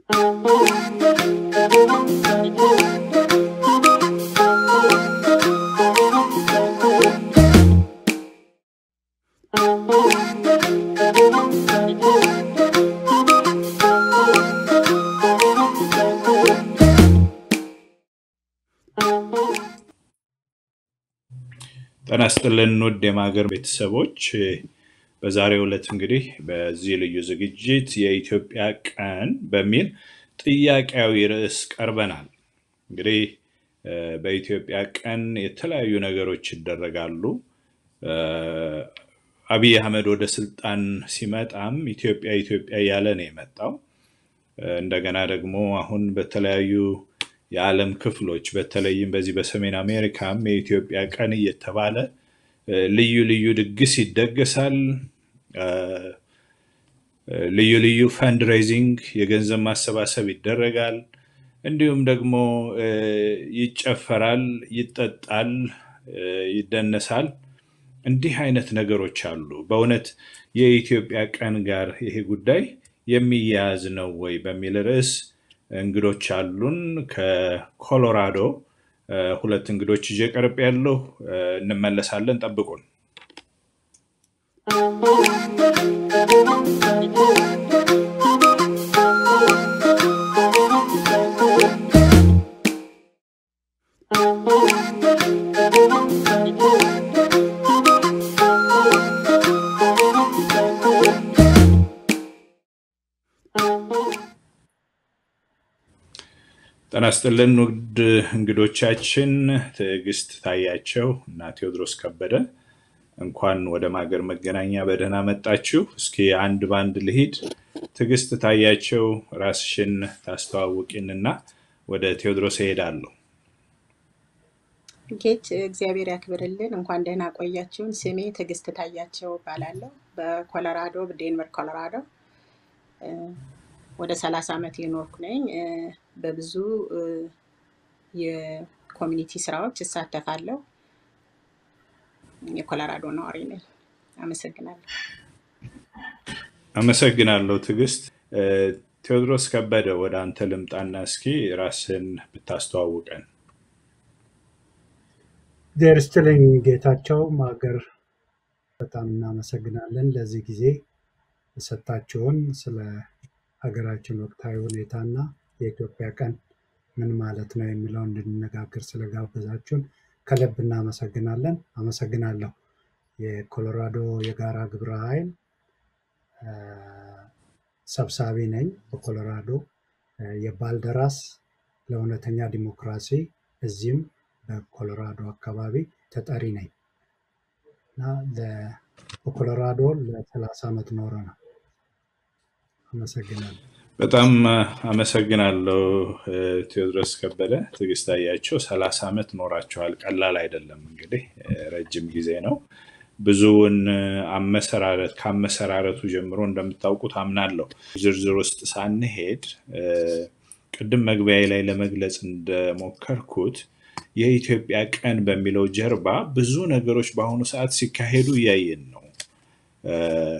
ጤና ይስጥልን ውድ የማገር ቤተሰቦች፣ በዛሬው ዕለት እንግዲህ በዚህ ልዩ ዝግጅት የኢትዮጵያ ቀን በሚል ጥያቄያዊ ርዕስ ቀርበናል። እንግዲህ እ፣ በኢትዮጵያ ቀን የተለያዩ ነገሮች ይደረጋሉ። እ፣ አብይ አህመድ ወደ ስልጣን ሲመጣም ኢትዮጵያ ኢትዮጵያ እያለ ነው የመጣው። እ፣ እንደገና ደግሞ አሁን በተለያዩ የዓለም ክፍሎች በተለይም በዚህ በሰሜን አሜሪካም የኢትዮጵያ ቀን እየተባለ እ፣ ልዩ ልዩ ድግስ ይደገሳል። እ፣ ልዩ ልዩ ፈንድሬዚንግ የገንዘብ ማሰባሰብ ይደረጋል። እንዲሁም ደግሞ እ፣ ይጨፈራል፣ ይጠጣል፣ እ፣ ይደነሳል። እንዲህ አይነት ነገሮች አሉ። በእውነት የኢትዮጵያ ቀን ጋር ይሄ ጉዳይ የሚያያዝ ነው ወይ በሚል ርዕስ እንግዶች አሉን። ከኮሎራዶ እ፣ ሁለት እንግዶች ይዤ ቀርብ ያለሁ እንመለሳለን። ጠብቁን። ጤና ይስጥልን ውድ እንግዶቻችን ትዕግስት ታያቸው እና ቴዎድሮስ ከበደ እንኳን ወደ ማገር መገናኛ በደህና መጣችሁ። እስኪ አንድ ባንድ ልሂድ። ትዕግስት ታያቸው ራስሽን ታስተዋውቂንና ወደ ቴዎድሮስ እሄዳለሁ። ጌች እግዚአብሔር ያክብርልን። እንኳን ደህና ቆያችሁን። ስሜ ትዕግስት ታያቸው እባላለሁ። በኮሎራዶ በዴንቨር ኮሎራዶ እ፣ ወደ ሰላሳ ዓመት የኖርኩ ነኝ። እ፣ በብዙ እ፣ የኮሚኒቲ ስራዎች እሳተፋለሁ። የኮሎራዶ ነዋሪ ነኝ። አመሰግናለሁ። አመሰግናለሁ ትዕግስት። እ፣ ቴዎድሮስ ከበደ ወደ አንተ ልምጣና እስኪ ራስን ብታስተዋውቀን። እግዚአብሔር ይስጥልኝ ጌታቸው ማገር፣ በጣም እናመሰግናለን ለዚህ ጊዜ የሰጣችሁን ስለ ሀገራችን ወቅታዊ ሁኔታና የኢትዮጵያ ቀን ምን ማለት ነው የሚለው እንድንነጋገር ስለጋበዛችሁን ከልብ እናመሰግናለን። አመሰግናለሁ። የኮሎራዶ የጋራ ግብረ ኃይል አ፣ ሰብሳቢ ነኝ። በኮሎራዶ አ፣ የባልደራስ ለእውነተኛ ዲሞክራሲ እዚህም በኮሎራዶ አካባቢ ተጠሪ ነኝ እና ለ- በኮሎራዶ ለሰላሳ ዓመት ኖረ ነው። አመሰግናለሁ። በጣም እ፣ አመሰግናለሁ እ፣ ቴዎድሮስ ከበደ። ትዕግስት ታያቸው ሰላሳ ዓመት ኖራችኋል። ቀላል አይደለም እንግዲህ እ፣ ረጅም ጊዜ ነው። ብዙውን እ፣ አመሰራረት ከአመሰራረቱ ጀምሮ እንደምታውቁት አምናለሁ። ዝርዝር ውስጥ ሳንሄድ እ፣ ቅድም መግቢያ ላይ ለመግለጽ እንደሞከርኩት የኢትዮጵያ ቀን በሚለው ጀርባ ብዙ ነገሮች በአሁኑ ሰዓት ሲካሄዱ እያየን ነው። እ፣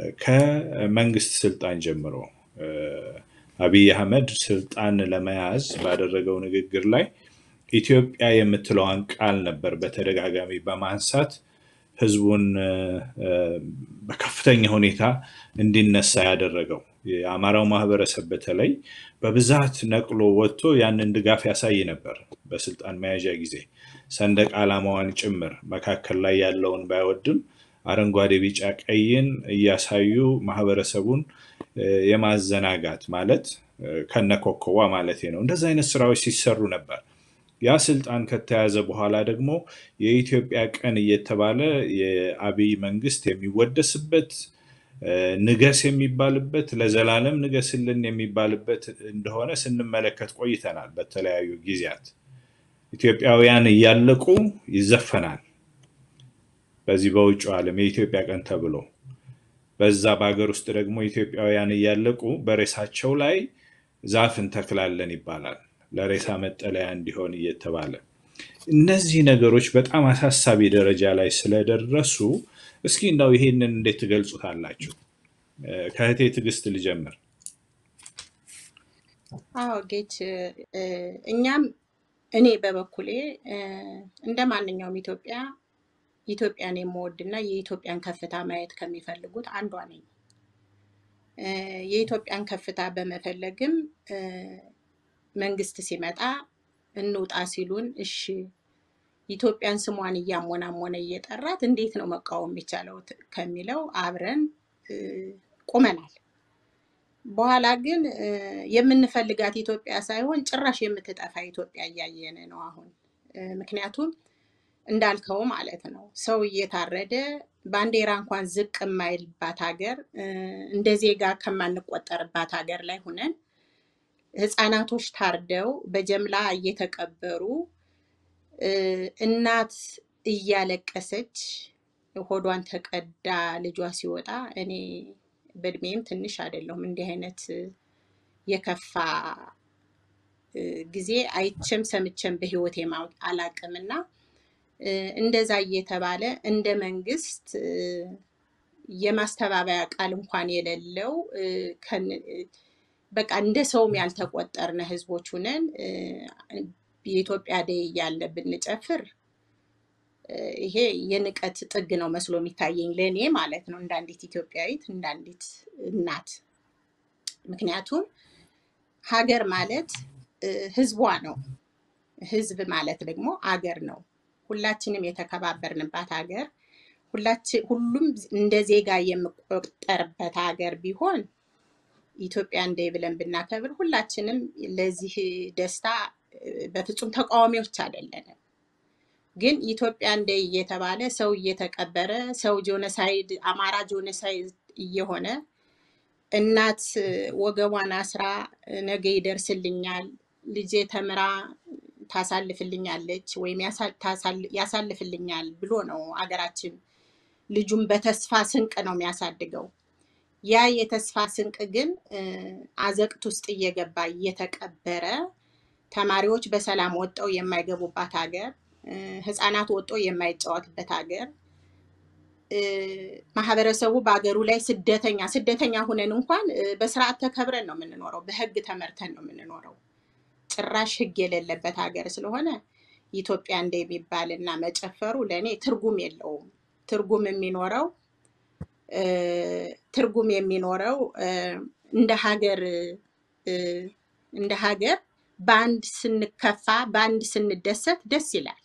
ከመንግስት ስልጣን ጀምሮ እ፣ አብይ አህመድ ስልጣን ለመያዝ ባደረገው ንግግር ላይ ኢትዮጵያ የምትለዋን ቃል ነበር በተደጋጋሚ በማንሳት ህዝቡን እ፣ እ፣ በከፍተኛ ሁኔታ እንዲነሳ ያደረገው። የአማራው ማህበረሰብ በተለይ በብዛት ነቅሎ ወጥቶ ያንን ድጋፍ ያሳይ ነበር። በስልጣን መያዣ ጊዜ ሰንደቅ ዓላማዋን ጭምር መካከል ላይ ያለውን ባይወድም አረንጓዴ፣ ቢጫ፣ ቀይን እያሳዩ ማህበረሰቡን እ፣ የማዘናጋት ማለት እ፣ ከነኮከቧ ማለት ነው። እንደዚህ አይነት ስራዎች ሲሰሩ ነበር። ያ ስልጣን ከተያዘ በኋላ ደግሞ የኢትዮጵያ ቀን እየተባለ የአብይ መንግስት የሚወደስበት እ፣ ንገስ የሚባልበት ለዘላለም ንገስልን የሚባልበት እንደሆነ ስንመለከት ቆይተናል። በተለያዩ ጊዜያት ኢትዮጵያውያን እያለቁ ይዘፈናል። በዚህ በውጭ ዓለም የኢትዮጵያ ቀን ተብሎ በዛ በሀገር ውስጥ ደግሞ ኢትዮጵያውያን እያለቁ በሬሳቸው ላይ ዛፍ እንተክላለን ይባላል። ለሬሳ መጠለያ እንዲሆን እየተባለ እነዚህ ነገሮች በጣም አሳሳቢ ደረጃ ላይ ስለደረሱ እስኪ እንደው ይሄንን እንዴት ትገልጹታላችሁ? እ፣ ከእህቴ ትዕግስት ልጀምር። አዎ ጌች እ፣ እኛም እኔ በበኩሌ እ፣ እንደ ማንኛውም ኢትዮጵያ ኢትዮጵያን የምወድና የኢትዮጵያን ከፍታ ማየት ከሚፈልጉት አንዷ ነኝ። እ፣ የኢትዮጵያን ከፍታ በመፈለግም እ፣ መንግስት ሲመጣ እንውጣ ሲሉን እሺ ኢትዮጵያን ስሟን እያሞናሞነ እየጠራት እንዴት ነው መቃወም የሚቻለው ት- ከሚለው አብረን እ፣ ቁመናል። በኋላ ግን እ፣ የምንፈልጋት ኢትዮጵያ ሳይሆን ጭራሽ የምትጠፋ ኢትዮጵያ እያየን ነው አሁን። እ፣ ምክንያቱም እንዳልከው ማለት ነው ሰው እየታረደ ባንዲራ እንኳን ዝቅ የማይልባት ሀገር እ፣ እንደ ዜጋ ከማንቆጠርባት ሀገር ላይ ሁነን ህፃናቶች ታርደው በጀምላ እየተቀበሩ እ፣ እናት እያለቀሰች ሆዷን ተቀዳ ልጇ ሲወጣ እኔ በእድሜም ትንሽ አይደለሁም እንዲህ አይነት የከፋ እ፣ ጊዜ አይቼም ሰምቼም በህይወቴ ማው- አላቅም እና እ፣ እንደዛ እየተባለ እንደ መንግስት እ፣ የማስተባበያ ቃል እንኳን የሌለው እ፣ ከን- እ፣ በቃ እንደ ሰውም ያልተቆጠርነ ህዝቦች ሁነን እ፣ የኢትዮጵያ ደይ እያለ ብንጨፍር እ፣ ይሄ የንቀት ጥግ ነው መስሎ የሚታየኝ ለእኔ ማለት ነው፣ እንደ አንዲት ኢትዮጵያዊት እንደ አንዲት እናት። ምክንያቱም ሀገር ማለት እ፣ ህዝቧ ነው። ህዝብ ማለት ደግሞ አገር ነው። ሁላችንም የተከባበርንባት ሀገር ሁላችን ሁሉም እንደ ዜጋ የሚቆጠርበት ሀገር ቢሆን ኢትዮጵያ እንደ ብለን ብናከብር ሁላችንም ለዚህ ደስታ እ፣ በፍጹም ተቃዋሚዎች አይደለንም። ግን ኢትዮጵያ እንደ እየተባለ ሰው እየተቀበረ ሰው ጆነሳይድ አማራ ጆነሳይድ እየሆነ እናት እ፣ ወገቧን አስራ እ፣ ነገ ይደርስልኛል ልጄ ተምራ ታሳልፍልኛለች ወይም ያሳ- ታሳል- ያሳልፍልኛል ብሎ ነው አገራችን ልጁን በተስፋ ስንቅ ነው የሚያሳድገው። ያ የተስፋ ስንቅ ግን እ፣ አዘቅት ውስጥ እየገባ እየተቀበረ ተማሪዎች በሰላም ወጥተው የማይገቡባት ሀገር፣ እ፣ ህፃናት ወጥቶ የማይጫወትበት ሀገር፣ እ፣ ማህበረሰቡ በሀገሩ ላይ ስደተኛ ስደተኛ ሁነን እንኳን እ፣ በስርዓት ተከብረን ነው የምንኖረው፣ በህግ ተመርተን ነው የምንኖረው። ጭራሽ ህግ የሌለበት ሀገር ስለሆነ ኢትዮጵያ እንደ የሚባል እና መጨፈሩ ለእኔ ትርጉም የለውም። ትርጉም የሚኖረው እ፣ ትርጉም የሚኖረው እ፣ እንደ ሀገር እ፣ እንደ ሀገር በአንድ ስንከፋ በአንድ ስንደሰት ደስ ይላል።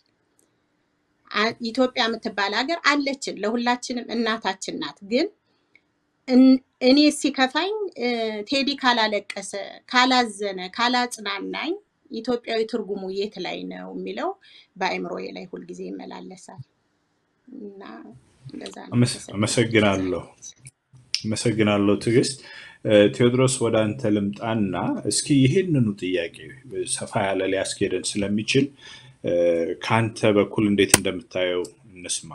አ- ኢትዮጵያ የምትባል ሀገር አለችን፣ ለሁላችንም እናታችን ናት። ግን እን- እኔ ሲከፋኝ እ፣ ቴዲ ካላለቀሰ፣ ካላዘነ፣ ካላጽናናኝ ኢትዮጵያዊ ትርጉሙ የት ላይ ነው የሚለው በአእምሮዬ ላይ ሁልጊዜ ይመላለሳል እና እንደዛ ነው። አመስ- አመሰግናለሁ። አመሰግናለሁ አመሰግናለሁ ትዕግስት። እ፣ ቴዎድሮስ ወደ አንተ ልምጣና እስኪ ይህንኑ ጥያቄ ሰፋ ያለ ሊያስኬደን ስለሚችል እ፣ ከአንተ በኩል እንዴት እንደምታየው እንስማ።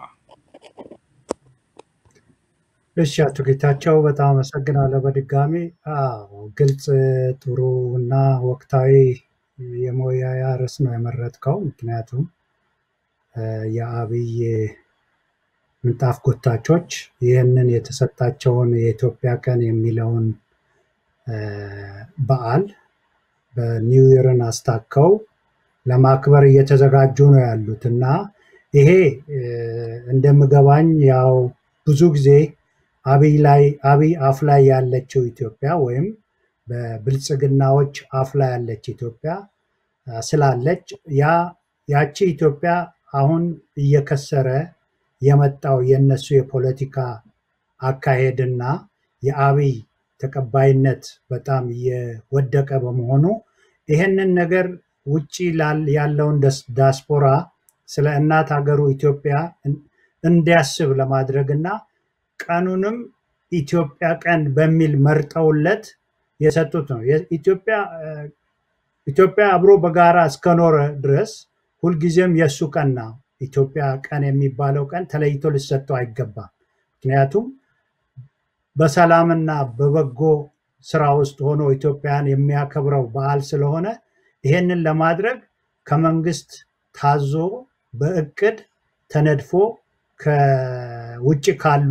እሺ አቶ ጌታቸው በጣም አመሰግናለሁ በድጋሚ። አዎ ግልጽ፣ ጥሩ እና ወቅታዊ የመወያያ ርዕስ ነው የመረጥከው። ምክንያቱም እ፣ የአብይ ምንጣፍ ጎታቾች ይህንን የተሰጣቸውን የኢትዮጵያ ቀን የሚለውን እ፣ በዓል በኒው ይርን አስታከው ለማክበር እየተዘጋጁ ነው ያሉት እና ይሄ እ፣ እንደምገባኝ ያው ብዙ ጊዜ አብይ ላይ አብይ አፍ ላይ ያለችው ኢትዮጵያ ወይም በብልጽግናዎች አፍ ላይ ያለች ኢትዮጵያ አ፣ ስላለች ያ ያቺ ኢትዮጵያ አሁን እየከሰረ የመጣው የነሱ የፖለቲካ አካሄድና የአብይ ተቀባይነት በጣም እየወደቀ በመሆኑ ይህንን ነገር ውጪ ላል- ያለውን ደስ- ዲያስፖራ ስለ እናት ሀገሩ ኢትዮጵያ እን- እንዲያስብ ለማድረግ እና ቀኑንም ኢትዮጵያ ቀን በሚል መርጠውለት የሰጡት ነው። የኢትዮጵያ እ፣ ኢትዮጵያ አብሮ በጋራ እስከኖረ ድረስ ሁልጊዜም የእሱ ቀን ነው። ኢትዮጵያ ቀን የሚባለው ቀን ተለይቶ ሊሰጠው አይገባም። ምክንያቱም በሰላምና በበጎ ስራ ውስጥ ሆኖ ኢትዮጵያን የሚያከብረው በዓል ስለሆነ ይሄንን ለማድረግ ከመንግስት ታዞ በእቅድ ተነድፎ ከውጭ ካሉ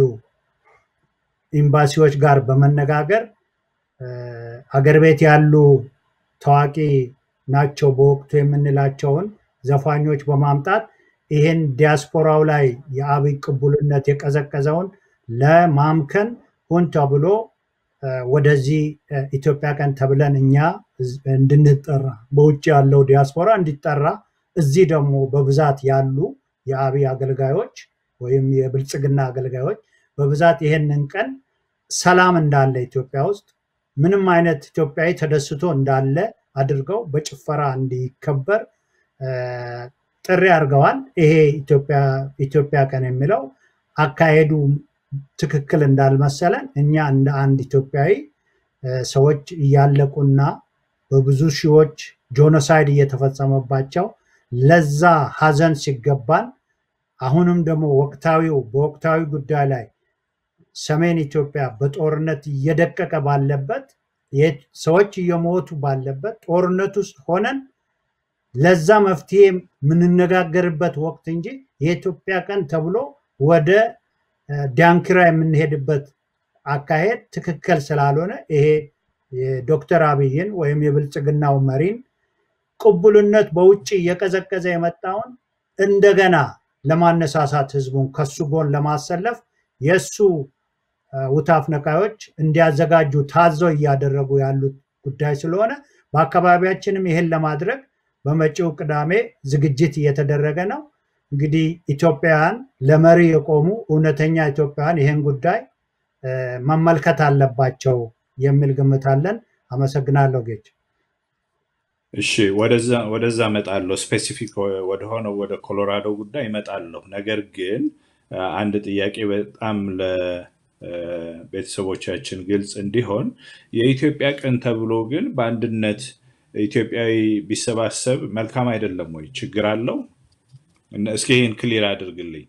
ኤምባሲዎች ጋር በመነጋገር እ፣ አገር ቤት ያሉ ታዋቂ ናቸው በወቅቱ የምንላቸውን ዘፋኞች በማምጣት ይህን ዲያስፖራው ላይ የአብይ ቅቡልነት የቀዘቀዘውን ለማምከን ሆን ተብሎ ወደዚህ ኢትዮጵያ ቀን ተብለን እኛ እንድንጠራ በውጭ ያለው ዲያስፖራ እንዲጠራ እዚህ ደግሞ በብዛት ያሉ የአብይ አገልጋዮች ወይም የብልጽግና አገልጋዮች በብዛት ይሄንን ቀን ሰላም እንዳለ ኢትዮጵያ ውስጥ ምንም አይነት ኢትዮጵያዊ ተደስቶ እንዳለ አድርገው በጭፈራ እንዲከበር ጥሪ አድርገዋል። ይሄ ኢትዮጵያ ቀን የሚለው አካሄዱ ትክክል እንዳልመሰለን እኛ እንደ አንድ ኢትዮጵያዊ ሰዎች እያለቁና በብዙ ሺዎች ጆኖሳይድ እየተፈጸመባቸው ለዛ ሀዘን ሲገባን አሁንም ደግሞ ወቅታዊው በወቅታዊ ጉዳይ ላይ ሰሜን ኢትዮጵያ በጦርነት እየደቀቀ ባለበት ሰዎች እየሞቱ ባለበት ጦርነት ውስጥ ሆነን ለዛ መፍትሄ የምንነጋገርበት ወቅት እንጂ የኢትዮጵያ ቀን ተብሎ ወደ ዳንኪራ የምንሄድበት አካሄድ ትክክል ስላልሆነ ይሄ የዶክተር አብይን ወይም የብልጽግናው መሪን ቅቡልነት በውጭ እየቀዘቀዘ የመጣውን እንደገና ለማነሳሳት ህዝቡን ከሱ ጎን ለማሰለፍ የእሱ ውታፍ ነቃዮች እንዲያዘጋጁ ታዘው እያደረጉ ያሉት ጉዳይ ስለሆነ በአካባቢያችንም ይህን ለማድረግ በመጪው ቅዳሜ ዝግጅት እየተደረገ ነው። እንግዲህ ኢትዮጵያውያን ለመሪ የቆሙ እውነተኛ ኢትዮጵያውያን ይህን ጉዳይ መመልከት አለባቸው የሚል ግምት አለን። አመሰግናለሁ ጌች። እሺ ወደዛ እመጣለሁ። ስፔሲፊክ ወደሆነው ወደ ኮሎራዶ ጉዳይ እመጣለሁ። ነገር ግን አንድ ጥያቄ በጣም ለቤተሰቦቻችን ግልጽ እንዲሆን የኢትዮጵያ ቀን ተብሎ ግን በአንድነት ኢትዮጵያዊ ቢሰባሰብ መልካም አይደለም ወይ? ችግር አለው? እስኪ ይህን ክሊር አድርግልኝ።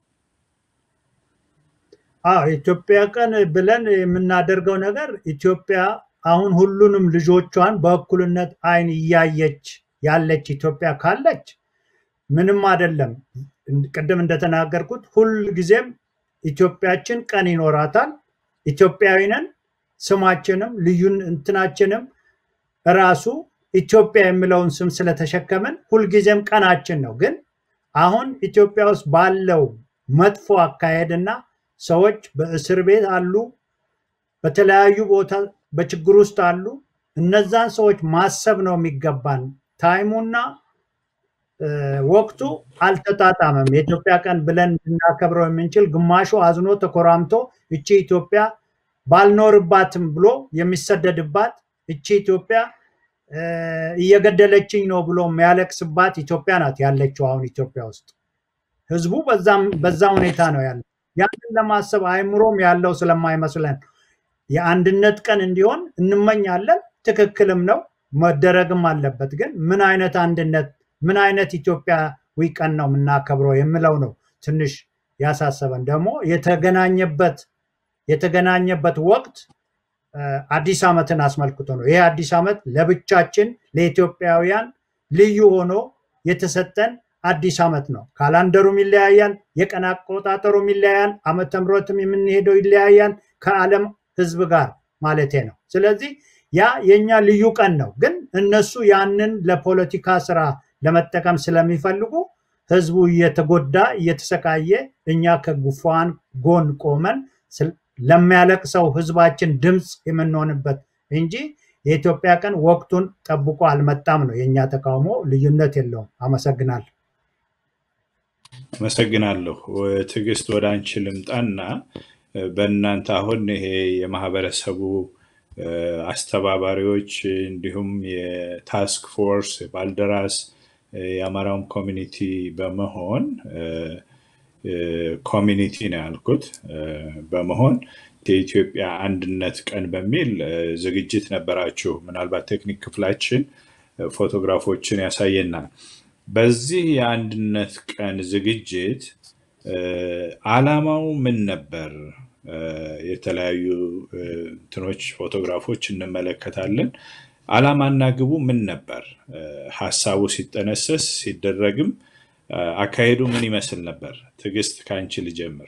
ኢትዮጵያ ቀን ብለን የምናደርገው ነገር ኢትዮጵያ አሁን ሁሉንም ልጆቿን በእኩልነት አይን እያየች ያለች ኢትዮጵያ ካለች ምንም አይደለም። ቅድም እንደተናገርኩት ሁል ጊዜም ኢትዮጵያችን ቀን ይኖራታል። ኢትዮጵያዊንን ስማችንም ልዩን እንትናችንም ራሱ ኢትዮጵያ የሚለውን ስም ስለተሸከምን ሁልጊዜም ቀናችን ነው። ግን አሁን ኢትዮጵያ ውስጥ ባለው መጥፎ አካሄድና ሰዎች በእስር ቤት አሉ፣ በተለያዩ ቦታ በችግር ውስጥ አሉ። እነዛን ሰዎች ማሰብ ነው የሚገባን። ታይሙና ወቅቱ አልተጣጣመም። የኢትዮጵያ ቀን ብለን ልናከብረው የምንችል ግማሹ አዝኖ ተኮራምቶ እቺ ኢትዮጵያ ባልኖርባትም ብሎ የሚሰደድባት እቺ ኢትዮጵያ እየገደለችኝ ነው ብሎ የሚያለቅስባት ኢትዮጵያ ናት ያለችው አሁን ኢትዮጵያ ውስጥ ህዝቡ በዛ ሁኔታ ነው ያለ። ያንን ለማሰብ አይምሮም ያለው ስለማይመስለን የአንድነት ቀን እንዲሆን እንመኛለን። ትክክልም ነው መደረግም አለበት። ግን ምን አይነት አንድነት ምን አይነት ኢትዮጵያዊ ቀን ነው የምናከብረው የሚለው ነው ትንሽ ያሳሰበን። ደግሞ የተገናኘበት የተገናኘበት ወቅት አዲስ ዓመትን አስመልክቶ ነው። ይሄ አዲስ ዓመት ለብቻችን ለኢትዮጵያውያን ልዩ ሆኖ የተሰጠን አዲስ ዓመት ነው። ካላንደሩም ይለያያል፣ የቀን አቆጣጠሩም ይለያያል፣ ዓመተ ምሕረትም የምንሄደው ይለያያል ከዓለም ህዝብ ጋር ማለቴ ነው። ስለዚህ ያ የኛ ልዩ ቀን ነው። ግን እነሱ ያንን ለፖለቲካ ስራ ለመጠቀም ስለሚፈልጉ ህዝቡ እየተጎዳ እየተሰቃየ፣ እኛ ከጉፋን ጎን ቆመን ለሚያለቅሰው ህዝባችን ድምፅ የምንሆንበት እንጂ የኢትዮጵያ ቀን ወቅቱን ጠብቆ አልመጣም ነው የእኛ ተቃውሞ። ልዩነት የለውም። አመሰግናለሁ። አመሰግናለሁ። ትዕግስት ወደ አንቺ ልምጣና በእናንተ አሁን ይሄ የማህበረሰቡ አስተባባሪዎች እንዲሁም የታስክ ፎርስ የባልደራስ የአማራውም ኮሚኒቲ በመሆን ኮሚኒቲ ነው ያልኩት በመሆን የኢትዮጵያ አንድነት ቀን በሚል ዝግጅት ነበራችሁ። ምናልባት ቴክኒክ ክፍላችን ፎቶግራፎችን ያሳየናል። በዚህ የአንድነት ቀን ዝግጅት አላማው ምን ነበር? የተለያዩ እንትኖች ፎቶግራፎች እንመለከታለን። አላማና ግቡ ምን ነበር? ሀሳቡ ሲጠነሰስ ሲደረግም አካሄዱ ምን ይመስል ነበር? ትዕግስት ከአንቺ ልጀምር።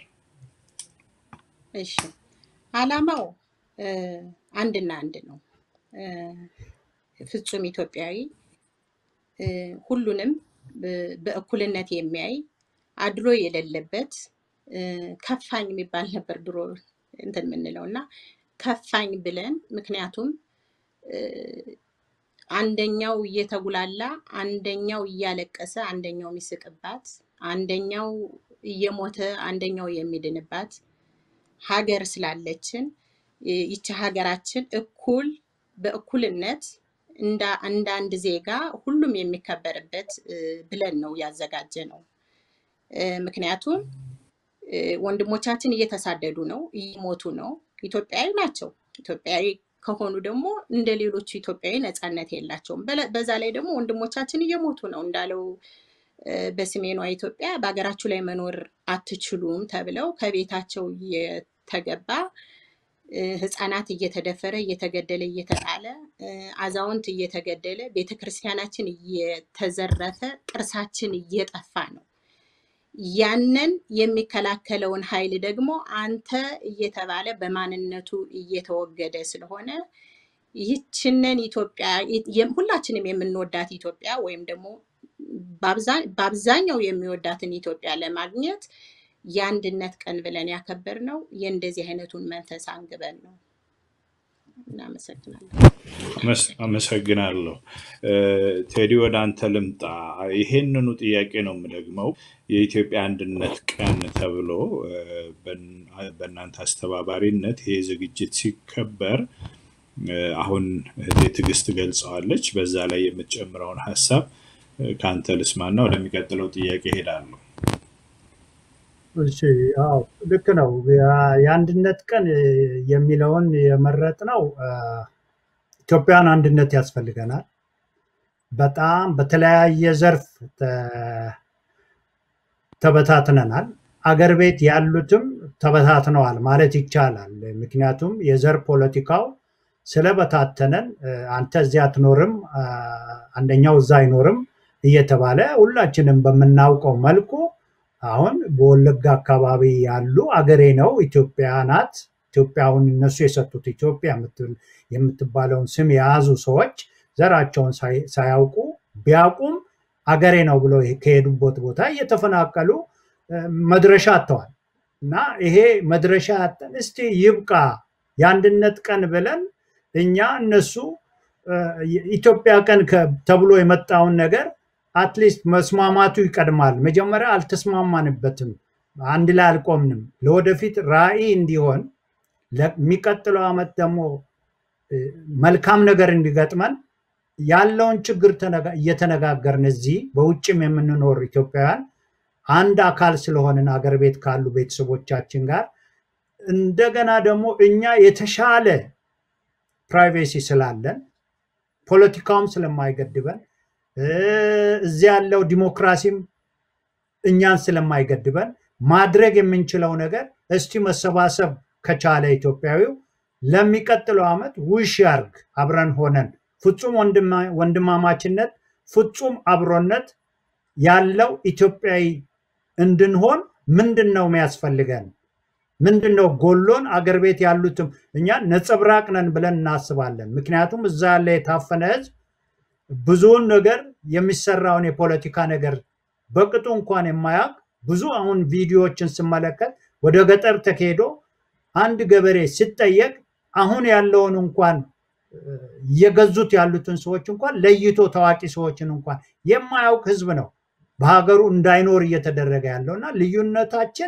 እሺ፣ አላማው አንድና አንድ ነው። ፍጹም ኢትዮጵያዊ እ፣ ሁሉንም ብ- በእኩልነት የሚያይ አድሎ የሌለበት እ፣ ከፋኝ የሚባል ነበር ድሮ እንትን የምንለው እና ከፋኝ ብለን ምክንያቱም እ፣ አንደኛው እየተጉላላ አንደኛው እያለቀሰ አንደኛው የሚስቅባት አንደኛው እየሞተ አንደኛው የሚድንባት ሀገር ስላለችን እ፣ ይቺ ሀገራችን እኩል በእኩልነት እንደ እንደ አንድ ዜጋ ሁሉም የሚከበርበት እ፣ ብለን ነው ያዘጋጀ ነው። እ፣ ምክንያቱም እ፣ ወንድሞቻችን እየተሳደዱ ነው፣ እየሞቱ ነው። ኢትዮጵያዊ ናቸው። ኢትዮጵያዊ ከሆኑ ደግሞ እንደ ሌሎቹ ኢትዮጵያዊ ነፃነት የላቸውም። በለ- በዛ ላይ ደግሞ ወንድሞቻችን እየሞቱ ነው እንዳለው እ፣ በሰሜኗ ኢትዮጵያ በሀገራችሁ ላይ መኖር አትችሉም ተብለው ከቤታቸው እየተገባ እ፣ ህፃናት እየተደፈረ እየተገደለ እየተጣለ እ፣ አዛውንት እየተገደለ ቤተ ክርስቲያናችን እየተዘረፈ ቅርሳችን እየጠፋ ነው። ያንን የሚከላከለውን ኃይል ደግሞ አንተ እየተባለ በማንነቱ እየተወገደ ስለሆነ ይህችንን ኢትዮጵያ የ- ሁላችንም የምንወዳት ኢትዮጵያ ወይም ደግሞ በአብዛ- በአብዛኛው የሚወዳትን ኢትዮጵያ ለማግኘት የአንድነት ቀን ብለን ያከበርነው የእንደዚህ አይነቱን መንፈስ አንግበን ነው። እናመሰግናለን። አመስ- አመሰግናለሁ። እ፣ ቴዲ ወደ አንተ ልምጣ። ይሄንኑ ጥያቄ ነው የምደግመው። የኢትዮጵያ አንድነት ቀን ተብሎ እ፣ በን- በእናንተ አስተባባሪነት ይሄ ዝግጅት ሲከበር እ፣ አሁን እህቴ ትዕግስት ገልጸዋለች። በዛ ላይ የምትጨምረውን ሀሳብ እ፣ ከአንተ ልስማና ወደሚቀጥለው ጥያቄ እሄዳለሁ። እሺ አዎ ልክ ነው። ያ- የአንድነት ቀን እ፣ የሚለውን የመረጥነው እ፣ ኢትዮጵያን አንድነት ያስፈልገናል። በጣም በተለያየ ዘርፍ ተ- ተበታትነናል። አገር ቤት ያሉትም ተበታትነዋል ማለት ይቻላል። ምክንያቱም የዘር ፖለቲካው ስለበታተነን እ፣ አንተ እዚያ አትኖርም፣ አ፣ አንደኛው እዛ አይኖርም እየተባለ ሁላችንም በምናውቀው መልኩ አሁን በወለጋ አካባቢ ያሉ አገሬ ነው ኢትዮጵያ ናት ኢትዮጵያ አሁን እነሱ የሰጡት ኢትዮጵያ የምትል- የምትባለውን ስም የያዙ ሰዎች ዘራቸውን ሳይ- ሳያውቁ ቢያውቁም አገሬ ነው ብሎ ከሄዱበት ቦታ እየተፈናቀሉ እ፣ መድረሻ አጥተዋል። እና ይሄ መድረሻ ያጠን እስቲ ይብቃ የአንድነት ቀን ብለን እኛ እነሱ እ፣ የኢትዮጵያ ቀን ከ- ተብሎ የመጣውን ነገር አትሊስት መስማማቱ ይቀድማል። መጀመሪያ አልተስማማንበትም፣ አንድ ላይ አልቆምንም። ለወደፊት ራዕይ እንዲሆን ለሚቀጥለው ዓመት ደግሞ እ፣ መልካም ነገር እንዲገጥመን ያለውን ችግር ተነጋ- እየተነጋገርን እዚህ በውጭም የምንኖር ኢትዮጵያውያን አንድ አካል ስለሆንን አገር ቤት ካሉ ቤተሰቦቻችን ጋር እንደገና ደግሞ እኛ የተሻለ ፕራይቬሲ ስላለን ፖለቲካውም ስለማይገድበን እ፣ እዚህ ያለው ዲሞክራሲም እኛን ስለማይገድበን ማድረግ የምንችለው ነገር እስቲ መሰባሰብ ከቻለ ኢትዮጵያዊው ለሚቀጥለው ዓመት ውሽ ያርግ አብረን ሆነን ፍጹም ወንድማ- ወንድማማችነት ፍጹም አብሮነት ያለው ኢትዮጵያዊ እንድንሆን ምንድን ነው የሚያስፈልገን? ምንድን ነው ጎሎን? አገር ቤት ያሉትም እኛ ነጸብራቅ ነን ብለን እናስባለን። ምክንያቱም እዛ ያለ የታፈነ ህዝብ ብዙውን ነገር የሚሰራውን የፖለቲካ ነገር በቅጡ እንኳን የማያውቅ ብዙ አሁን ቪዲዮዎችን ስመለከት ወደ ገጠር ተካሄዶ አንድ ገበሬ ሲጠየቅ አሁን ያለውን እንኳን እ፣ እየገዙት ያሉትን ሰዎች እንኳን ለይቶ ታዋቂ ሰዎችን እንኳን የማያውቅ ህዝብ ነው በሀገሩ እንዳይኖር እየተደረገ ያለው እና ልዩነታችን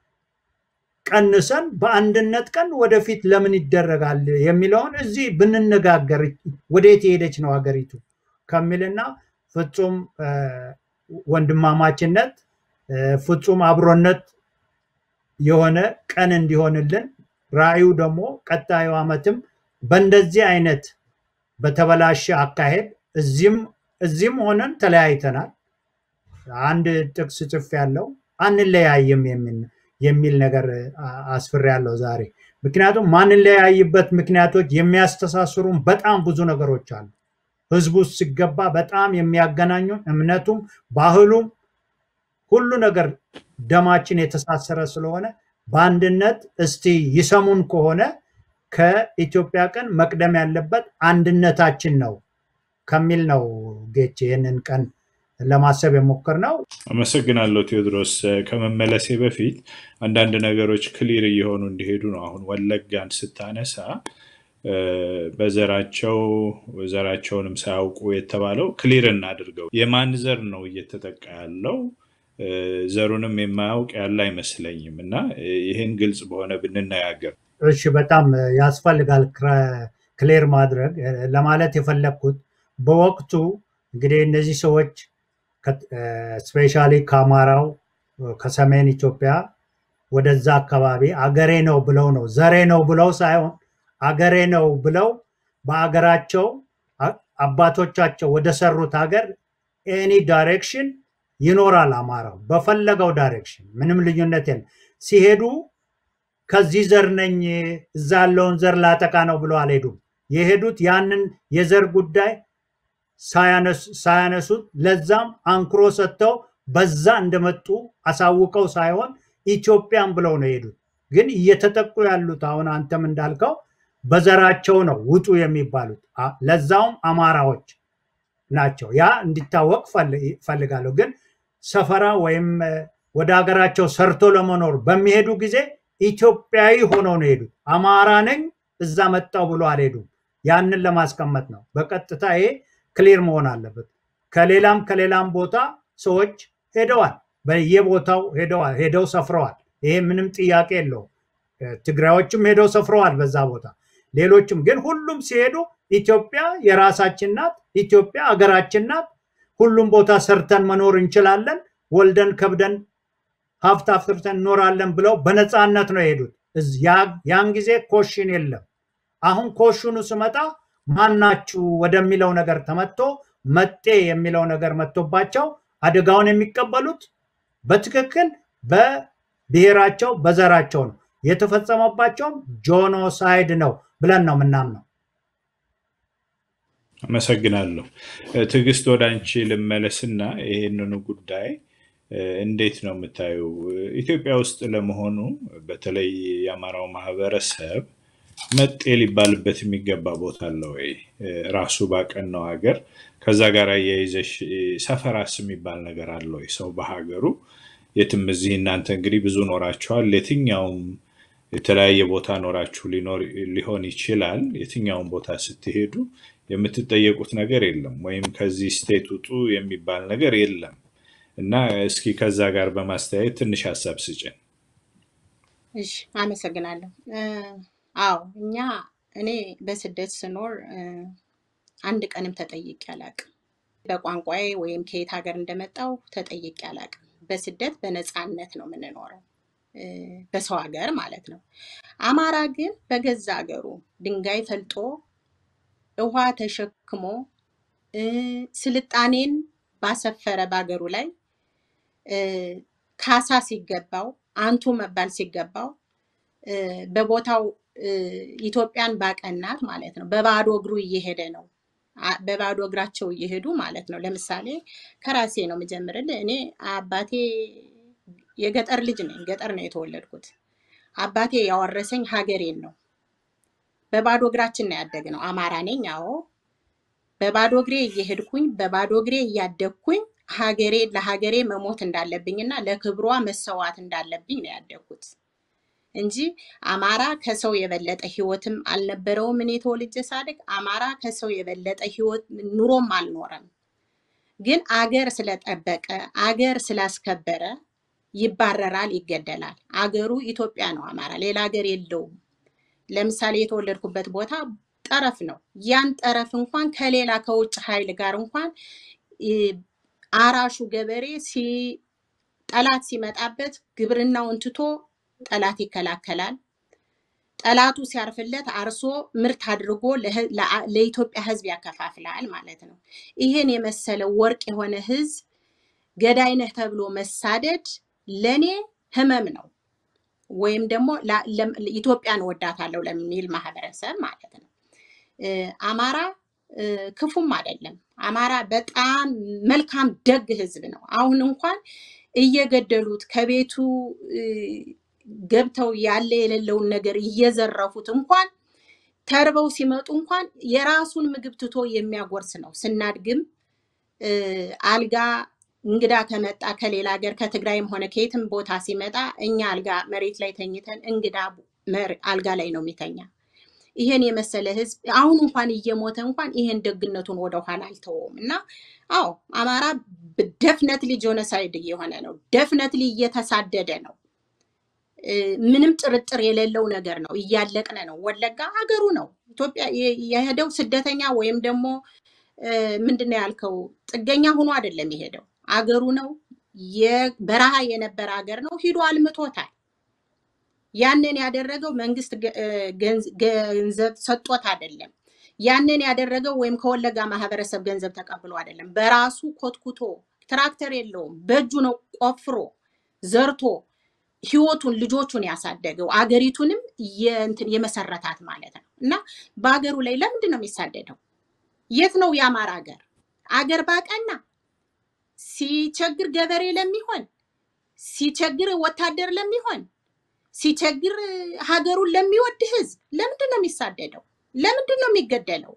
ቀንሰን በአንድነት ቀን ወደፊት ለምን ይደረጋል የሚለውን እዚህ ብንነጋገር ወዴት የሄደች ነው ሀገሪቱ ከሚልና ፍጹም እ፣ ወንድማማችነት እ፣ ፍጹም አብሮነት የሆነ ቀን እንዲሆንልን ራዕዩ ደግሞ ቀጣዩ ዓመትም በእንደዚህ አይነት በተበላሸ አካሄድ እዚህም እዚህም ሆነን ተለያይተናል። አንድ ጥቅስ ጽፍ ያለው አንለያይም የሚል የሚል ነገር አስፍር ያለው ዛሬ። ምክንያቱም ማንለያይበት ምክንያቶች የሚያስተሳስሩን በጣም ብዙ ነገሮች አሉ። ህዝቡ ውስጥ ሲገባ በጣም የሚያገናኙን እምነቱም፣ ባህሉም ሁሉ ነገር ደማችን የተሳሰረ ስለሆነ በአንድነት እስቲ ይሰሙን ከሆነ ከኢትዮጵያ ቀን መቅደም ያለበት አንድነታችን ነው። ከሚል ነው ጌች ይህንን ቀን ለማሰብ የሞከርነው። አመሰግናለሁ ቴዎድሮስ። ከመመለሴ በፊት አንዳንድ ነገሮች ክሊር እየሆኑ እንዲሄዱ ነው። አሁን ወለጋን ስታነሳ እ፣ በዘራቸው ዘራቸውንም ሳያውቁ የተባለው ክሊር እናድርገው። የማን ዘር ነው እየተጠቃ ያለው? እ፣ ዘሩንም የማያውቅ ያለ አይመስለኝም እና እ፣ ይህን ግልጽ በሆነ ብንነጋገር እሺ በጣም ያስፈልጋል ክረ- ክሌር ማድረግ እ፣ ለማለት የፈለግኩት በወቅቱ እንግዲህ እነዚህ ሰዎች ስፔሻሊ ከአማራው እ፣ ከሰሜን ኢትዮጵያ ወደዛ አካባቢ አገሬ ነው ብለው ነው ዘሬ ነው ብለው ሳይሆን አገሬ ነው ብለው በአገራቸው አ- አባቶቻቸው ወደ ሰሩት ሀገር ኤኒ ዳይሬክሽን ይኖራል አማራው በፈለገው ዳይሬክሽን ምንም ልዩነት የለም። ሲሄዱ ከዚህ ዘር ነኝ እዛ ያለውን ዘር ላጠቃ ነው ብሎ አልሄዱም። የሄዱት ያንን የዘር ጉዳይ ሳያነሱ- ሳያነሱት ለዛም አንክሮ ሰጥተው በዛ እንደመጡ አሳውቀው ሳይሆን ኢትዮጵያን ብለው ነው የሄዱት። ግን እየተጠቁ ያሉት አሁን አንተም እንዳልከው በዘራቸው ነው ውጡ የሚባሉት አ- ለዛውም አማራዎች ናቸው። ያ እንዲታወቅ ፈል- ፈልጋለሁ። ግን ሰፈራ ወይም እ፣ ወደ ሀገራቸው ሰርቶ ለመኖር በሚሄዱ ጊዜ ኢትዮጵያዊ ሆነው ነው የሄዱት። አማራ ነኝ እዛ መጣው ብሎ አልሄዱም። ያንን ለማስቀመጥ ነው። በቀጥታ ይሄ ክሊር መሆን አለበት። ከሌላም ከሌላም ቦታ ሰዎች ሄደዋል፣ በየቦታው ሄደዋል፣ ሄደው ሰፍረዋል። ይሄ ምንም ጥያቄ የለውም። እ፣ ትግራዮችም ሄደው ሰፍረዋል በዛ ቦታ። ሌሎችም ግን ሁሉም ሲሄዱ ኢትዮጵያ የራሳችን ናት፣ ኢትዮጵያ አገራችን ናት፣ ሁሉም ቦታ ሰርተን መኖር እንችላለን፣ ወልደን ከብደን ሀብት አፍርተን እኖራለን ብለው በነፃነት ነው የሄዱት። እዝ- ያ- ያን ጊዜ ኮሽን የለም። አሁን ኮሽኑ ስመጣ ማናችሁ ወደሚለው ነገር ተመቶ መጤ የሚለው ነገር መጥቶባቸው አደጋውን የሚቀበሉት በትክክል በብሔራቸው በዘራቸው ነው። የተፈጸመባቸውም ጆኖሳይድ ነው ብለን ነው የምናምነው። አመሰግናለሁ። እ፣ ትዕግስት ወደ አንቺ ልመለስና ይህንኑ ጉዳይ እ፣ እንዴት ነው የምታዩ? ኢትዮጵያ ውስጥ ለመሆኑ በተለይ የአማራው ማህበረሰብ መጤ ሊባልበት የሚገባ ቦታ አለ ወይ? እ፣ ራሱ ባቀናው ሀገር ከዛ ጋር አያይዘሽ እ፣ ሰፈራስ የሚባል ነገር አለ ወይ? ሰው በሀገሩ የትም እዚህ እናንተ እንግዲህ ብዙ ኖራችኋል። የትኛውም የተለያየ ቦታ ኖራችሁ ሊኖር ሊሆን ይችላል። የትኛውም ቦታ ስትሄዱ የምትጠየቁት ነገር የለም፣ ወይም ከዚህ ስቴት ውጡ የሚባል ነገር የለም እና እስኪ ከዛ ጋር በማስተያየት ትንሽ ሀሳብ ስጭን። እሺ አመሰግናለሁ። እ፣ አዎ እኛ እኔ በስደት ስኖር እ፣ አንድ ቀንም ተጠይቄ አላቅም። በቋንቋዬ ወይም ከየት ሀገር እንደመጣው ተጠይቄ አላቅም። በስደት በነፃነት ነው የምንኖረው እ፣ በሰው ሀገር ማለት ነው። አማራ ግን በገዛ ሀገሩ ድንጋይ ፈልጦ ውሃ ተሸክሞ እ፣ ስልጣኔን ባሰፈረ በሀገሩ ላይ እ፣ ካሳ ሲገባው አንቱ መባል ሲገባው እ፣ በቦታው እ፣ ኢትዮጵያን ባቀናት ማለት ነው። በባዶ እግሩ እየሄደ ነው። አ- በባዶ እግራቸው እየሄዱ ማለት ነው። ለምሳሌ ከራሴ ነው የምጀምርልህ። እኔ አባቴ የገጠር ልጅ ነኝ። ገጠር ነው የተወለድኩት። አባቴ ያወረሰኝ ሀገሬን ነው። በባዶ እግራችን ነው ያደግነው። አማራ ነኝ። አዎ በባዶ እግሬ እየሄድኩኝ በባዶ እግሬ እያደግኩኝ ሀገሬ ለሀገሬ መሞት እንዳለብኝና ለክብሯ መሰዋት እንዳለብኝ ነው ያደግኩት እንጂ አማራ ከሰው የበለጠ ህይወትም አልነበረውም። እኔ ተወልጄ ሳድግ አማራ ከሰው የበለጠ ህይወት ኑሮም አልኖረም። ግን አገር ስለጠበቀ አገር ስላስከበረ ይባረራል፣ ይገደላል። አገሩ ኢትዮጵያ ነው። አማራ ሌላ ሀገር የለውም። ለምሳሌ የተወለድኩበት ቦታ ጠረፍ ነው። ያን ጠረፍ እንኳን ከሌላ ከውጭ ኃይል ጋር እንኳን እ፣ አራሹ ገበሬ ሲ ጠላት ሲመጣበት ግብርናውን ትቶ ጠላት ይከላከላል። ጠላቱ ሲያርፍለት አርሶ ምርት አድርጎ ለህ- ለአ- ለኢትዮጵያ ህዝብ ያከፋፍላል ማለት ነው። ይህን የመሰለ ወርቅ የሆነ ህዝብ ገዳይ ነህ ተብሎ መሳደድ ለኔ ህመም ነው። ወይም ደግሞ ላ- ለም- ኢትዮጵያን ወዳታለሁ ለሚል ማህበረሰብ ማለት ነው። እ፣ አማራ እ፣ ክፉም አይደለም። አማራ በጣም መልካም ደግ ህዝብ ነው። አሁን እንኳን እየገደሉት ከቤቱ እ፣ ገብተው ያለ የሌለውን ነገር እየዘረፉት እንኳን ተርበው ሲመጡ እንኳን የራሱን ምግብ ትቶ የሚያጎርስ ነው። ስናድግም እ፣ አልጋ እንግዳ ከመጣ ከሌላ ሀገር ከትግራይም ሆነ ከየትም ቦታ ሲመጣ እኛ አልጋ መሬት ላይ ተኝተን እንግዳ መር- አልጋ ላይ ነው የሚተኛ። ይሄን የመሰለ ህዝብ አሁን እንኳን እየሞተ እንኳን ይሄን ደግነቱን ወደኋላ አልተወውም እና አዎ አማራ ደፍነትሊ ጆኖሳይድ እየሆነ ነው። ደፍነትሊ እየተሳደደ ነው። እ፣ ምንም ጥርጥር የሌለው ነገር ነው። እያለቅነ ነው። ወለጋ ሀገሩ ነው። ኢትዮጵያ የ- የሄደው ስደተኛ ወይም ደግሞ እ፣ ምንድነው ያልከው ጥገኛ ሆኖ አይደለም የሄደው አገሩ ነው። የበረሃ የነበረ ሀገር ነው። ሂዶ አልምቶታል። ያንን ያደረገው መንግስት ገ- እ፣ ገንዝ- ገንዘብ ሰጦት አይደለም። ያንን ያደረገው ወይም ከወለጋ ማህበረሰብ ገንዘብ ተቀብሎ አይደለም። በራሱ ኮትኩቶ ትራክተር የለውም፣ በእጁ ነው ቆፍሮ ዘርቶ ህይወቱን ልጆቹን ያሳደገው አገሪቱንም የእንትን የመሰረታት ማለት ነው። እና በሀገሩ ላይ ለምንድን ነው የሚሳደደው? የት ነው የአማራ ሀገር? አገር ባቀና ሲቸግር ገበሬ ለሚሆን ሲቸግር ወታደር ለሚሆን ሲቸግር ሀገሩን ለሚወድ ህዝብ ለምንድን ነው የሚሳደደው? ለምንድን ነው የሚገደለው?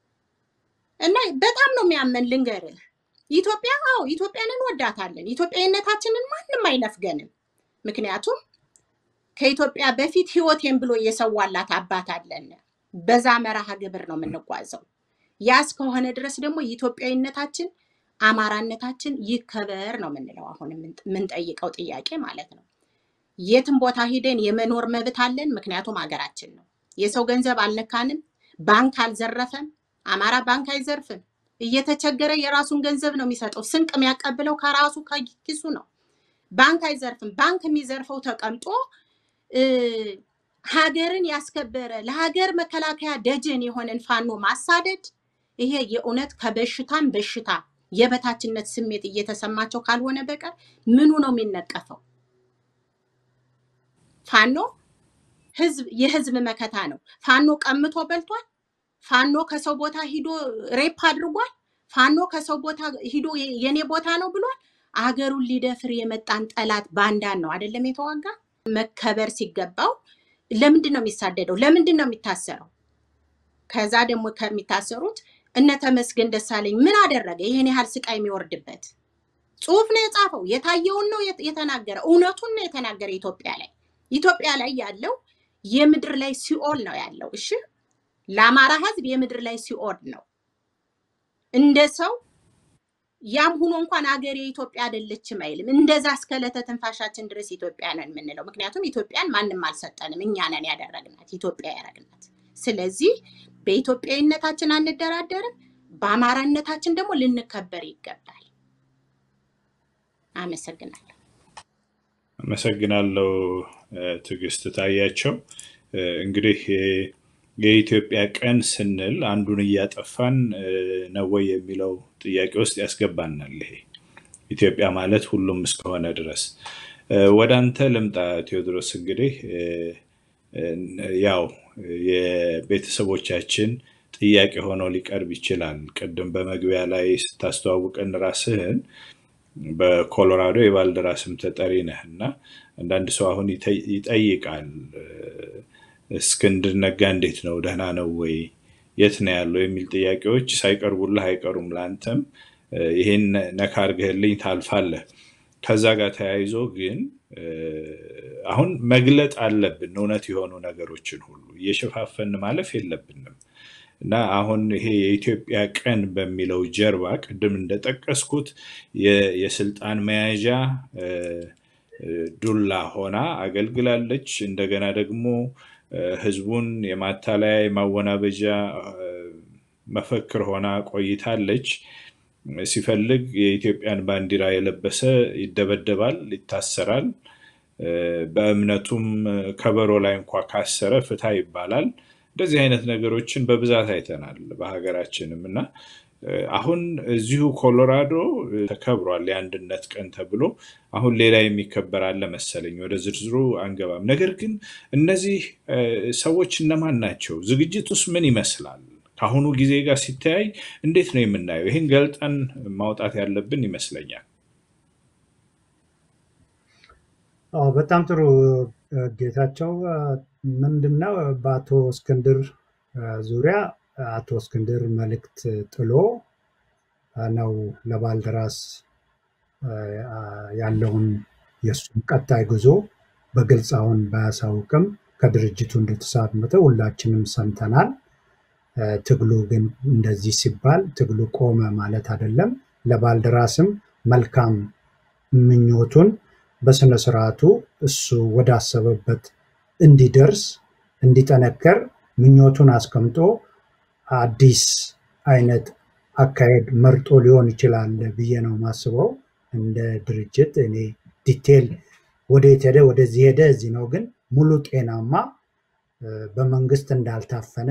እና በጣም ነው የሚያመን። ልንገርህ፣ ኢትዮጵያ አዎ ኢትዮጵያን እንወዳታለን። ኢትዮጵያዊነታችንን ማንም አይነፍገንም። ምክንያቱም ከኢትዮጵያ በፊት ህይወቴን ብሎ የሰዋላት አባት አለን። በዛ መርሃ ግብር ነው የምንጓዘው። ያ እስከሆነ ድረስ ደግሞ ኢትዮጵያዊነታችን አማራነታችን ይከበር ነው የምንለው። አሁን የምን- የምንጠይቀው ጥያቄ ማለት ነው። የትም ቦታ ሂደን የመኖር መብት አለን። ምክንያቱም ሀገራችን ነው። የሰው ገንዘብ አልነካንም። ባንክ አልዘረፈም። አማራ ባንክ አይዘርፍም። እየተቸገረ የራሱን ገንዘብ ነው የሚሰጠው። ስንቅ የሚያቀብለው ከራሱ ከኪሱ ነው። ባንክ አይዘርፍም። ባንክ የሚዘርፈው ተቀምጦ እ፣ ሀገርን ያስከበረ ለሀገር መከላከያ ደጀን የሆነን ፋኖ ማሳደድ ይሄ የእውነት ከበሽታም በሽታ የበታችነት ስሜት እየተሰማቸው ካልሆነ በቀር ምኑ ነው የሚነቀፈው? ፋኖ ህዝብ የህዝብ መከታ ነው። ፋኖ ቀምቶ በልቷል። ፋኖ ከሰው ቦታ ሂዶ ሬፕ አድርጓል። ፋኖ ከሰው ቦታ ሂዶ የ- የኔ ቦታ ነው ብሏል። አገሩን ሊደፍር የመጣን ጠላት ባንዳን ነው አይደለም የተዋጋ። መከበር ሲገባው ለምንድን ነው የሚሳደደው? ለምንድን ነው የሚታሰረው? ከዛ ደግሞ ከሚታሰሩት እነ ተመስገን ደሳለኝ ምን አደረገ? ይህን ያህል ስቃይ የሚወርድበት ጽሁፍ ነው የጻፈው። የታየውን ነው የት- የተናገረ። እውነቱን ነው የተናገረ። ኢትዮጵያ ላይ ኢትዮጵያ ላይ ያለው የምድር ላይ ሲኦል ነው ያለው። እሺ ለአማራ ህዝብ የምድር ላይ ሲኦል ነው። እንደ ሰው ያም ሆኖ እንኳን አገር የኢትዮጵያ አይደለችም አይልም። እንደዛ እስከ ዕለተ ትንፋሻችን ድረስ ኢትዮጵያ ነን የምንለው ምክንያቱም ኢትዮጵያን ማንም አልሰጠንም፣ እኛ ነን ያደረግናት፣ ኢትዮጵያ ያደረግናት። ስለዚህ በኢትዮጵያዊነታችን አንደራደርም፣ በአማራነታችን ደግሞ ልንከበር ይገባል። አመሰግናለሁ። አመሰግናለሁ እ፣ ትዕግስት ታያቸው። እ፣ እንግዲህ እ፣ የኢትዮጵያ ቀን ስንል አንዱን እያጠፋን እ፣ ነው ወይ የሚለው ጥያቄ ውስጥ ያስገባናል። ይሄ ኢትዮጵያ ማለት ሁሉም እስከሆነ ድረስ እ፣ ወደ አንተ ልምጣ ቴዎድሮስ። እንግዲህ እ፣ እ፣ ያው የቤተሰቦቻችን ጥያቄ ሆኖ ሊቀርብ ይችላል። ቅድም በመግቢያ ላይ ስታስተዋውቀን ራስህን በኮሎራዶ የባልደራስም ተጠሪ ነህ እና አንዳንድ ሰው አሁን ይጠይ- ይጠይቃል እ፣ እስክንድር ነጋ እንዴት ነው? ደህና ነው ወይ? የት ነው ያለው? የሚል ጥያቄዎች ሳይቀርቡልህ አይቀሩም። ለአንተም እ፣ ይሄን ነካ አድርገህልኝ ታልፋለህ። ከዛ ጋር ተያይዞ ግን እ፣ አሁን መግለጥ አለብን እውነት የሆኑ ነገሮችን ሁሉ እየሸፋፈን ማለፍ የለብንም። እና አሁን ይሄ የኢትዮጵያ ቀን በሚለው ጀርባ ቅድም እንደጠቀስኩት የ- የስልጣን መያዣ እ፣ እ፣ ዱላ ሆና አገልግላለች። እንደገና ደግሞ እ፣ ህዝቡን የማታለያ የማወናበጃ እ፣ መፈክር ሆና ቆይታለች። ሲፈልግ የኢትዮጵያን ባንዲራ የለበሰ ይደበደባል፣ ይታሰራል። እ፣ በእምነቱም እ፣ ከበሮ ላይ እንኳ ካሰረ ፍታ ይባላል። እንደዚህ አይነት ነገሮችን በብዛት አይተናል በሀገራችንም እና እ፣ አሁን እዚሁ ኮሎራዶ እ፣ ተከብሯል የአንድነት ቀን ተብሎ አሁን ሌላ የሚከበር አለ መሰለኝ። ወደ ዝርዝሩ አንገባም። ነገር ግን እነዚህ እ፣ ሰዎች እነማን ናቸው? ዝግጅቱስ ምን ይመስላል? ከአሁኑ ጊዜ ጋር ሲተያይ እንዴት ነው የምናየው? ይህን ገልጠን ማውጣት ያለብን ይመስለኛል። አዎ በጣም ጥሩ እ፣ ጌታቸው እ፣ ምንድነው በአቶ እስክንድር ዙሪያ አቶ እስክንድር መልእክት ጥሎ ነው ለባልደራስ ያለውን የእሱን ቀጣይ ጉዞ በግልጽ አሁን ባያሳውቅም ከድርጅቱ እንደተሳተፈ ሁላችንም ሰምተናል። ትግሉ ግን እንደዚህ ሲባል ትግሉ ቆመ ማለት አይደለም። ለባልደራስም መልካም ምኞቱን በስነ ስርዓቱ እሱ ወዳሰበበት እንዲደርስ እንዲጠነከር ምኞቱን አስቀምጦ አዲስ አይነት አካሄድ መርጦ ሊሆን ይችላል ብዬ ነው ማስበው። እንደ ድርጅት እኔ ዲቴል ወደየት ሄደ ወደዚህ ሄደ እዚህ ነው፣ ግን ሙሉ ጤናማ በመንግስት እንዳልታፈነ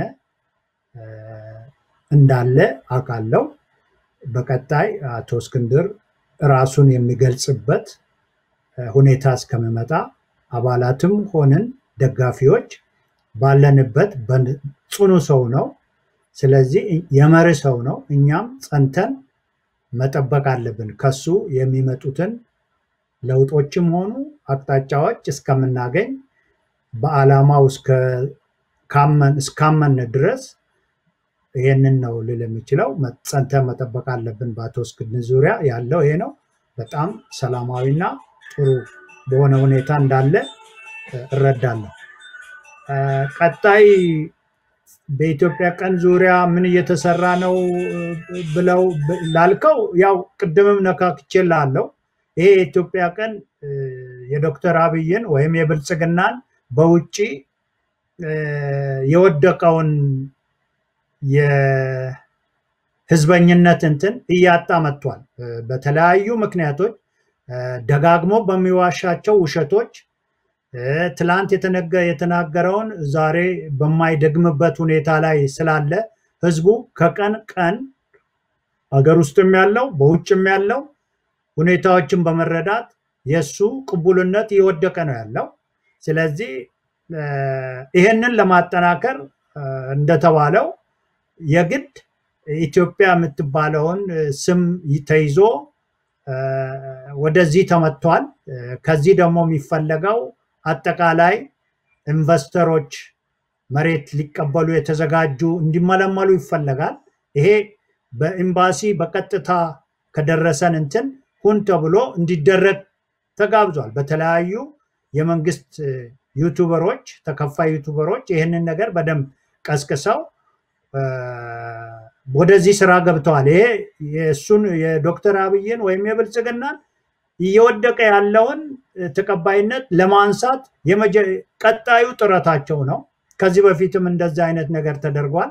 እንዳለ አውቃለሁ። በቀጣይ አቶ እስክንድር ራሱን የሚገልጽበት ሁኔታ እስከሚመጣ አባላትም ሆንን ደጋፊዎች ባለንበት ጽኑ ሰው ነው። ስለዚህ የመሪ ሰው ነው። እኛም ጸንተን መጠበቅ አለብን። ከሱ የሚመጡትን ለውጦችም ሆኑ አቅጣጫዎች እስከምናገኝ በዓላማው እስካመን ድረስ ይህንን ነው ልል የሚችለው። ጸንተን መጠበቅ አለብን። በአቶ እስክንድር ዙሪያ ያለው ይሄ ነው። በጣም ሰላማዊና ጥሩ በሆነ ሁኔታ እንዳለ እረዳለሁ። ቀጣይ በኢትዮጵያ ቀን ዙሪያ ምን እየተሰራ ነው ብለው ላልከው፣ ያው ቅድምም ነካክቼ ላለው ይሄ የኢትዮጵያ ቀን የዶክተር አብይን ወይም የብልጽግናን በውጭ የወደቀውን የህዝበኝነት እንትን እያጣ መጥቷል። በተለያዩ ምክንያቶች ደጋግሞ በሚዋሻቸው ውሸቶች ትላንት የተናገረውን ዛሬ በማይደግምበት ሁኔታ ላይ ስላለ ህዝቡ ከቀን ቀን አገር ውስጥም ያለው በውጭም ያለው ሁኔታዎችን በመረዳት የእሱ ቅቡልነት እየወደቀ ነው ያለው። ስለዚህ ይሄንን ለማጠናከር እንደተባለው የግድ ኢትዮጵያ የምትባለውን ስም ተይዞ ወደዚህ ተመጥቷል። ከዚህ ደግሞ የሚፈለገው አጠቃላይ ኢንቨስተሮች መሬት ሊቀበሉ የተዘጋጁ እንዲመለመሉ ይፈለጋል። ይሄ በኤምባሲ በቀጥታ ከደረሰን እንትን ሁን ተብሎ እንዲደረግ ተጋብዟል። በተለያዩ የመንግስት ዩቱበሮች፣ ተከፋይ ዩቱበሮች ይህንን ነገር በደንብ ቀስቅሰው ወደዚህ ስራ ገብተዋል። ይሄ የእሱን የዶክተር አብይን ወይም የብልጽግናን እየወደቀ ያለውን ተቀባይነት ለማንሳት ቀጣዩ ጥረታቸው ነው። ከዚህ በፊትም እንደዚህ አይነት ነገር ተደርጓል።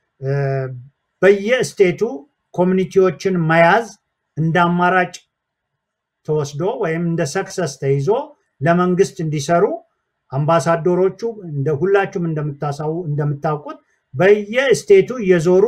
በየስቴቱ ኮሚኒቲዎችን መያዝ እንደ አማራጭ ተወስዶ ወይም እንደ ሰክሰስ ተይዞ ለመንግስት እንዲሰሩ አምባሳደሮቹ እንደ ሁላችሁም እንደምታውቁት በየስቴቱ እየዞሩ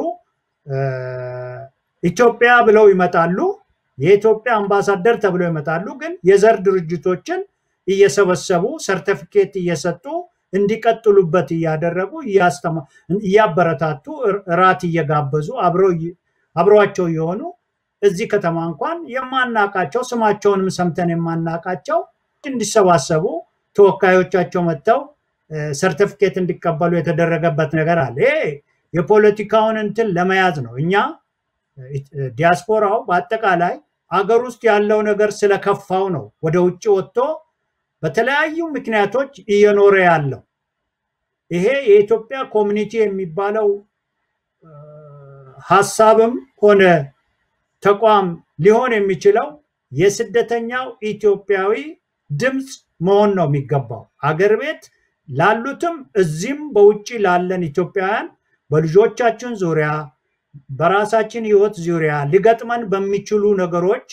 ኢትዮጵያ ብለው ይመጣሉ። የኢትዮጵያ አምባሳደር ተብለው ይመጣሉ። ግን የዘር ድርጅቶችን እየሰበሰቡ ሰርተፊኬት እየሰጡ እንዲቀጥሉበት እያደረጉ እያበረታቱ እራት እየጋበዙ አብረዋቸው የሆኑ እዚህ ከተማ እንኳን የማናቃቸው ስማቸውንም ሰምተን የማናቃቸው እንዲሰባሰቡ ተወካዮቻቸው መጥተው ሰርቲፊኬት እንዲቀበሉ የተደረገበት ነገር አለ። ይሄ የፖለቲካውን እንትን ለመያዝ ነው። እኛ ዲያስፖራው በአጠቃላይ አገር ውስጥ ያለው ነገር ስለከፋው ነው ወደ ውጭ ወጥቶ በተለያዩ ምክንያቶች እየኖረ ያለው። ይሄ የኢትዮጵያ ኮሚኒቲ የሚባለው ሀሳብም ሆነ ተቋም ሊሆን የሚችለው የስደተኛው ኢትዮጵያዊ ድምፅ መሆን ነው የሚገባው። አገር ቤት ላሉትም እዚህም በውጭ ላለን ኢትዮጵያውያን በልጆቻችን ዙሪያ በራሳችን ህይወት ዙሪያ ሊገጥመን በሚችሉ ነገሮች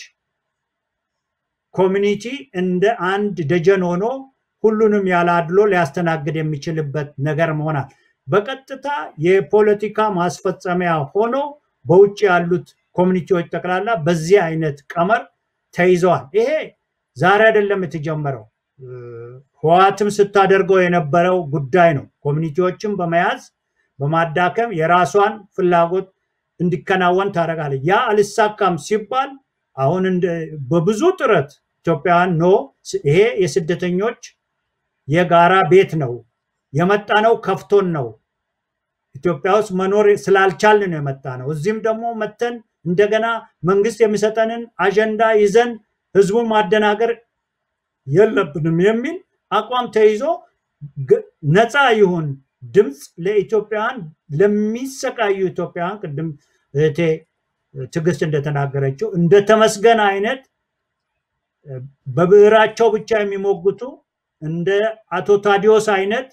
ኮሚኒቲ እንደ አንድ ደጀን ሆኖ ሁሉንም ያለ አድሎ ሊያስተናግድ የሚችልበት ነገር መሆናል። በቀጥታ የፖለቲካ ማስፈጸሚያ ሆኖ በውጭ ያሉት ኮሚኒቲዎች ጠቅላላ በዚህ አይነት ቀመር ተይዘዋል። ይሄ ዛሬ አይደለም የተጀመረው። ህወሓትም ስታደርገው የነበረው ጉዳይ ነው። ኮሚኒቲዎችን በመያዝ በማዳከም የራሷን ፍላጎት እንዲከናወን ታደርጋለች። ያ አልሳካም ሲባል አሁን በብዙ ጥረት ኢትዮጵያውያን ኖ ይሄ የስደተኞች የጋራ ቤት ነው፣ የመጣ ነው ከፍቶን ነው ኢትዮጵያ ውስጥ መኖር ስላልቻልን ነው የመጣ ነው። እዚህም ደግሞ መተን እንደገና መንግስት የሚሰጠንን አጀንዳ ይዘን ህዝቡን ማደናገር የለብንም የሚል አቋም ተይዞ ነፃ ይሁን ድምፅ ለኢትዮጵያውያን ለሚሰቃዩ ኢትዮጵያውያን ቅድም እህቴ ትዕግስት እንደተናገረችው እንደ ተመስገን አይነት በብዕራቸው ብቻ የሚሞግቱ እንደ አቶ ታዲዮስ አይነት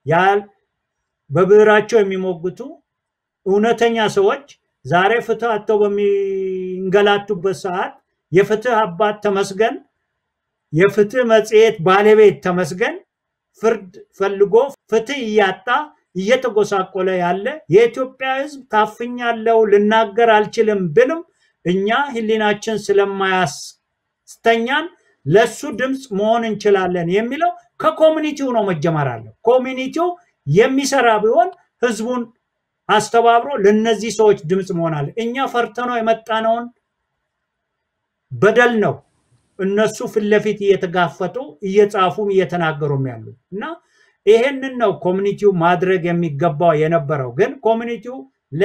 በብዕራቸው የሚሞግቱ እውነተኛ ሰዎች ዛሬ ፍትህ አጥተው በሚንገላቱበት ሰዓት የፍትህ አባት ተመስገን የፍትህ መጽሔት ባለቤት ተመስገን ፍርድ ፈልጎ ፍትህ እያጣ እየተጎሳቆለ ያለ የኢትዮጵያ ህዝብ ታፍኛለው ልናገር አልችልም ብልም እኛ ህሊናችን ስለማያስተኛን ለሱ ድምፅ መሆን እንችላለን የሚለው ከኮሚኒቲው ነው መጀመር አለው። ኮሚኒቲው የሚሰራ ቢሆን ህዝቡን አስተባብሮ ለነዚህ ሰዎች ድምፅ መሆን አለ። እኛ ፈርተነው የመጣነውን በደል ነው እነሱ ፊት ለፊት እየተጋፈጡ እየጻፉም እየተናገሩም ያሉት እና ይሄንን ነው ኮሚኒቲው ማድረግ የሚገባው የነበረው። ግን ኮሚኒቲው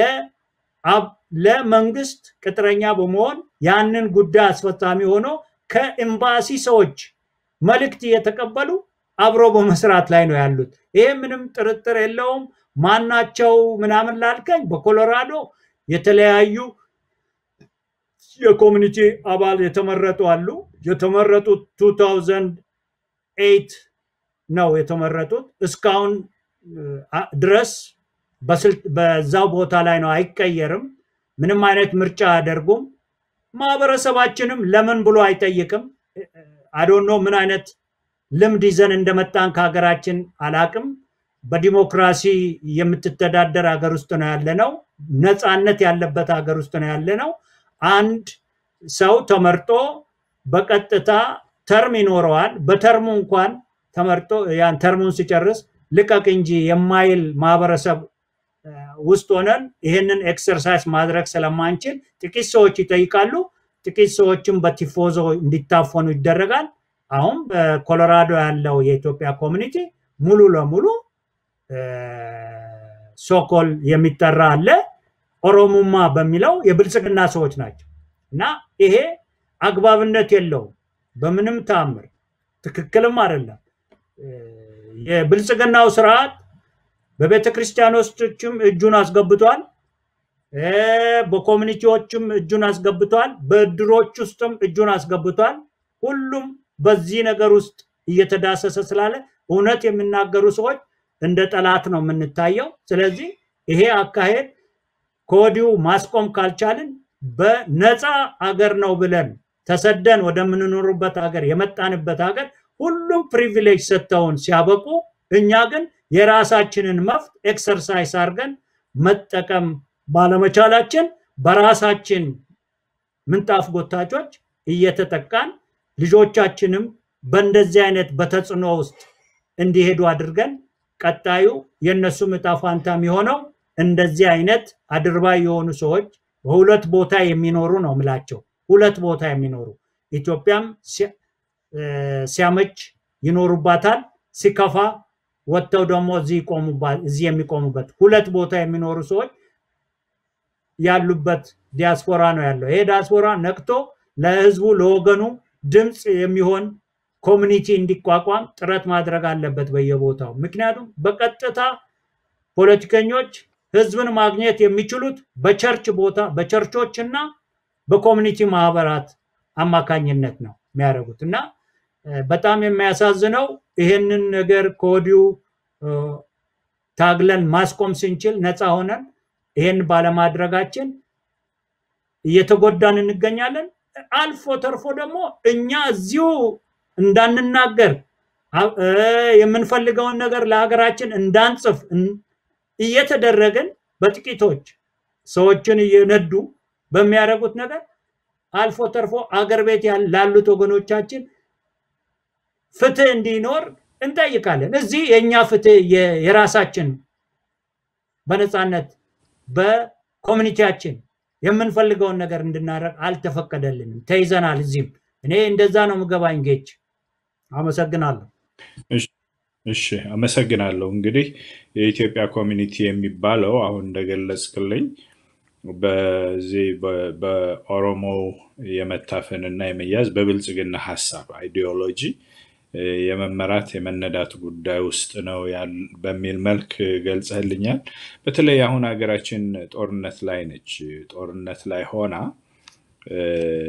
ለመንግስት ቅጥረኛ በመሆን ያንን ጉዳይ አስፈጻሚ ሆኖ ከኤምባሲ ሰዎች መልእክት እየተቀበሉ አብሮ በመስራት ላይ ነው ያሉት። ይሄ ምንም ጥርጥር የለውም። ማናቸው ምናምን ላልከኝ በኮሎራዶ የተለያዩ የኮሚኒቲ አባል የተመረጡ አሉ። የተመረጡት 2008 ነው የተመረጡት። እስካሁን ድረስ በዛው ቦታ ላይ ነው፣ አይቀየርም። ምንም አይነት ምርጫ አያደርጉም። ማህበረሰባችንም ለምን ብሎ አይጠይቅም። አዶኖ ምን አይነት ልምድ ይዘን እንደመጣን ከሀገራችን አላቅም። በዲሞክራሲ የምትተዳደር ሀገር ውስጥ ነው ያለ ነው። ነፃነት ያለበት ሀገር ውስጥ ነው ያለ ነው። አንድ ሰው ተመርጦ በቀጥታ ተርም ይኖረዋል። በተርሙ እንኳን ተመርጦ ያን ተርሙን ሲጨርስ ልቀቅ እንጂ የማይል ማህበረሰብ ውስጥ ሆነን ይህንን ኤክሰርሳይዝ ማድረግ ስለማንችል ጥቂት ሰዎች ይጠይቃሉ። ጥቂት ሰዎችም በቲፎዞ እንዲታፈኑ ይደረጋል። አሁን በኮሎራዶ ያለው የኢትዮጵያ ኮሚኒቲ ሙሉ ለሙሉ ሶኮል የሚጠራ አለ። ኦሮሙማ በሚለው የብልጽግና ሰዎች ናቸው እና ይሄ አግባብነት የለውም በምንም ተአምር ትክክልም አይደለም። የብልጽግናው ስርዓት በቤተ ክርስቲያኖችም እጁን አስገብቷል፣ በኮሚኒቲዎችም እጁን አስገብቷል፣ በእድሮች ውስጥም እጁን አስገብቷል። ሁሉም በዚህ ነገር ውስጥ እየተዳሰሰ ስላለ እውነት የሚናገሩ ሰዎች እንደ ጠላት ነው የምንታየው። ስለዚህ ይሄ አካሄድ ከወዲሁ ማስቆም ካልቻልን በነፃ አገር ነው ብለን ተሰደን ወደምንኖሩበት ሀገር የመጣንበት ሀገር ሁሉም ፕሪቪሌጅ ሰጥተውን ሲያበቁ እኛ ግን የራሳችንን መፍት ኤክሰርሳይዝ አድርገን መጠቀም ባለመቻላችን በራሳችን ምንጣፍ ጎታቾች እየተጠቃን ልጆቻችንም በእንደዚህ አይነት በተጽዕኖ ውስጥ እንዲሄዱ አድርገን ቀጣዩ የእነሱ ዕጣ ፋንታ የሚሆነው እንደዚህ አይነት አድርባይ የሆኑ ሰዎች በሁለት ቦታ የሚኖሩ ነው ምላቸው። ሁለት ቦታ የሚኖሩ ኢትዮጵያም ሲያመች ይኖሩባታል፣ ሲከፋ ወጥተው ደግሞ እዚህ የሚቆሙበት ሁለት ቦታ የሚኖሩ ሰዎች ያሉበት ዲያስፖራ ነው ያለው። ይሄ ዲያስፖራ ነቅቶ ለህዝቡ ለወገኑ ድምፅ የሚሆን ኮሚኒቲ እንዲቋቋም ጥረት ማድረግ አለበት በየቦታው። ምክንያቱም በቀጥታ ፖለቲከኞች ህዝብን ማግኘት የሚችሉት በቸርች ቦታ በቸርቾች እና በኮሚኒቲ ማህበራት አማካኝነት ነው የሚያደርጉት እና በጣም የሚያሳዝነው ይሄንን ነገር ከወዲሁ ታግለን ማስቆም ስንችል ነፃ ሆነን ይሄን ባለማድረጋችን እየተጎዳን እንገኛለን። አልፎ ተርፎ ደግሞ እኛ እዚሁ እንዳንናገር የምንፈልገውን ነገር ለሀገራችን እንዳንጽፍ እየተደረግን በጥቂቶች ሰዎችን እየነዱ በሚያደርጉት ነገር አልፎ ተርፎ አገር ቤት ላሉት ወገኖቻችን ፍትህ እንዲኖር እንጠይቃለን። እዚህ የእኛ ፍትህ የራሳችን በነፃነት በኮሚኒቲያችን የምንፈልገውን ነገር እንድናደርግ አልተፈቀደልንም፣ ተይዘናል። እዚህም እኔ እንደዛ ነው ምገባኝ። ጌች አመሰግናለሁ። እሺ አመሰግናለሁ። እንግዲህ የኢትዮጵያ ኮሚኒቲ የሚባለው አሁን እንደገለጽክልኝ በዚህ በ- በኦሮሞ የመታፈን እና የመያዝ በብልጽግና ሀሳብ አይዲዮሎጂ እ፣ የመመራት የመነዳት ጉዳይ ውስጥ ነው ያል- በሚል መልክ ገልጸህልኛል። በተለይ አሁን ሀገራችን ጦርነት ላይ ነች። ጦርነት ላይ ሆና እ፣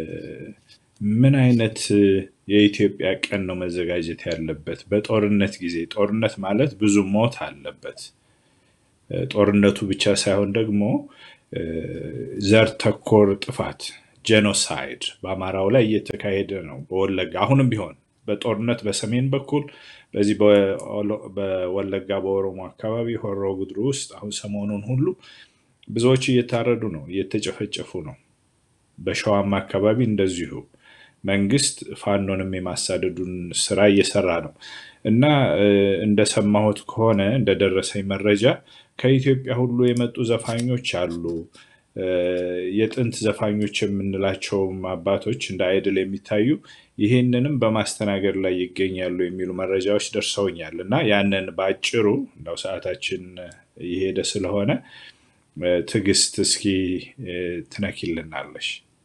ምን አይነት እ፣ የኢትዮጵያ ቀን ነው መዘጋጀት ያለበት? በጦርነት ጊዜ ጦርነት ማለት ብዙ ሞት አለበት። እ፣ ጦርነቱ ብቻ ሳይሆን ደግሞ እ፣ ዘር ተኮር ጥፋት ጄኖሳይድ በአማራው ላይ እየተካሄደ ነው። በወለጋ አሁንም ቢሆን በጦርነት በሰሜን በኩል በዚህ በኦሎ- በወለጋ በኦሮሞ አካባቢ ሆሮ ጉድሩ ውስጥ አሁን ሰሞኑን ሁሉ ብዙዎች እየታረዱ ነው፣ እየተጨፈጨፉ ነው። በሸዋማ አካባቢ እንደዚሁ መንግስት ፋኖንም የማሳደዱን ስራ እየሰራ ነው እና እ፣ እንደሰማሁት ከሆነ እንደደረሰኝ መረጃ ከኢትዮጵያ ሁሉ የመጡ ዘፋኞች አሉ። እ፣ የጥንት ዘፋኞች የምንላቸውም አባቶች እንደ አይድል የሚታዩ ይህንንም በማስተናገድ ላይ ይገኛሉ የሚሉ መረጃዎች ደርሰውኛል እና ያንን በአጭሩ እንደው ሰዓታችን እየሄደ ስለሆነ እ፣ ትዕግስት እስኪ እ፣ ትነኪልናለሽ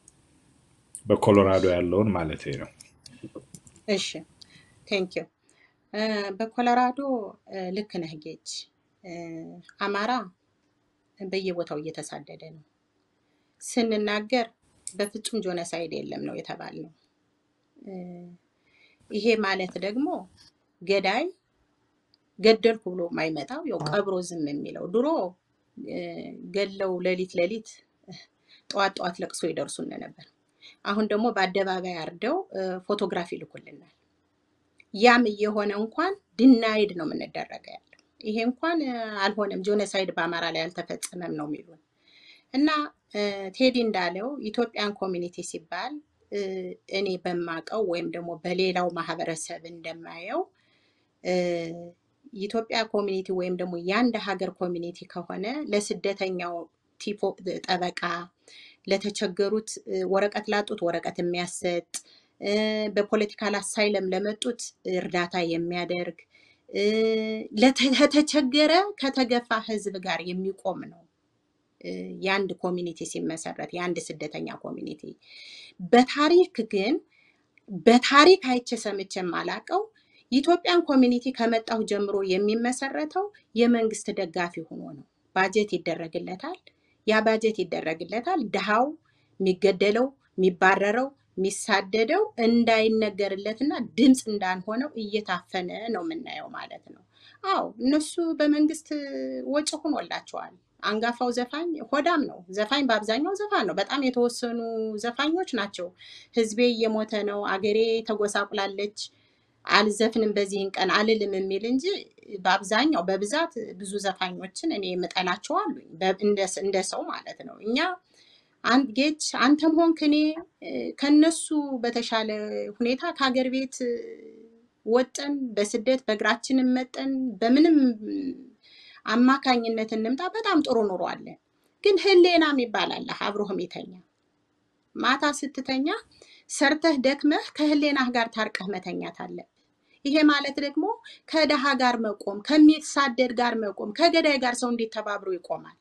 በኮሎራዶ ያለውን ማለት ነው። እሺ ቴንክ ዩ በኮሎራዶ እ፣ ልክ ነህ ጌች እ፣ አማራ በየቦታው እየተሳደደ ነው ስንናገር በፍጹም ጆነሳይድ የለም ነው የተባልነው እ፣ ይሄ ማለት ደግሞ ገዳይ ገደልኩ ብሎ የማይመጣው ያው ቀብሮ ዝም የሚለው ድሮ እ፣ ገለው ሌሊት ሌሊት ጠዋት ጠዋት ለቅሶ ይደርሱን ነበር አሁን ደግሞ በአደባባይ አርደው እ፣ ፎቶግራፍ ይልኩልናል ያም እየሆነ እንኳን ድናይድ ነው የምንደረገ ያለው። ይሄ እንኳን እ፣ አልሆነም ጆኖሳይድ በአማራ ላይ አልተፈጸመም ነው የሚሉን እና እ፣ ቴዲ እንዳለው ኢትዮጵያን ኮሚኒቲ ሲባል እ፣ እኔ በማቀው ወይም ደግሞ በሌላው ማህበረሰብ እንደማየው እ፣ የኢትዮጵያ ኮሚኒቲ ወይም ደግሞ የአንድ ሀገር ኮሚኒቲ ከሆነ ለስደተኛው ቲፎ ጠበቃ፣ ለተቸገሩት እ፣ ወረቀት ላጡት ወረቀት የሚያሰጥ እ፣ በፖለቲካል አሳይለም ለመጡት እርዳታ የሚያደርግ እ፣ ለተ- ለተቸገረ ከተገፋ ህዝብ ጋር የሚቆም ነው። እ፣ የአንድ ኮሚኒቲ ሲመሰረት የአንድ ስደተኛ ኮሚኒቲ በታሪክ ግን በታሪክ አይቼ ሰምቼ የማላቀው የኢትዮጵያን ኮሚኒቲ ከመጣሁ ጀምሮ የሚመሰረተው የመንግስት ደጋፊ ሆኖ ነው። ባጀት ይደረግለታል። ያ ባጀት ይደረግለታል። ድሃው የሚገደለው፣ የሚባረረው፣ የሚሳደደው እንዳይነገርለትና ድምፅ እንዳንሆነው እየታፈነ ነው የምናየው ማለት ነው። አዎ እነሱ በመንግስት ወጪ ሆኖላቸዋል። አንጋፋው ዘፋኝ ሆዳም ነው። ዘፋኝ በአብዛኛው ዘፋኝ ነው። በጣም የተወሰኑ ዘፋኞች ናቸው። ህዝቤ እየሞተ ነው፣ አገሬ ተጎሳቁላለች፣ አልዘፍንም በዚህን ቀን አልልም የሚል እንጂ በአብዛኛው በብዛት ብዙ ዘፋኞችን እኔ የምጠላቸው አሉኝ፣ በ- እንደ እንደ ሰው ማለት ነው። እኛ አንድ ጌች አንተም ሆንክ እኔ እ፣ ከነሱ በተሻለ ሁኔታ ከሀገር ቤት እ፣ ወጠን በስደት በእግራችንም መጠን በምንም አማካኝነት እንምጣ በጣም ጥሩ ኑሮ አለ። ግን ህሌና የሚባል አለ አብሮህም የተኛ ማታ ስትተኛ ሰርተህ ደክመህ ከህሌናህ ጋር ታርቀህ መተኛት አለብህ። ይሄ ማለት ደግሞ ከደሃ ጋር መቆም፣ ከሚሳደድ ጋር መቆም፣ ከገዳይ ጋር ሰው እንዴት ተባብሮ ይቆማል?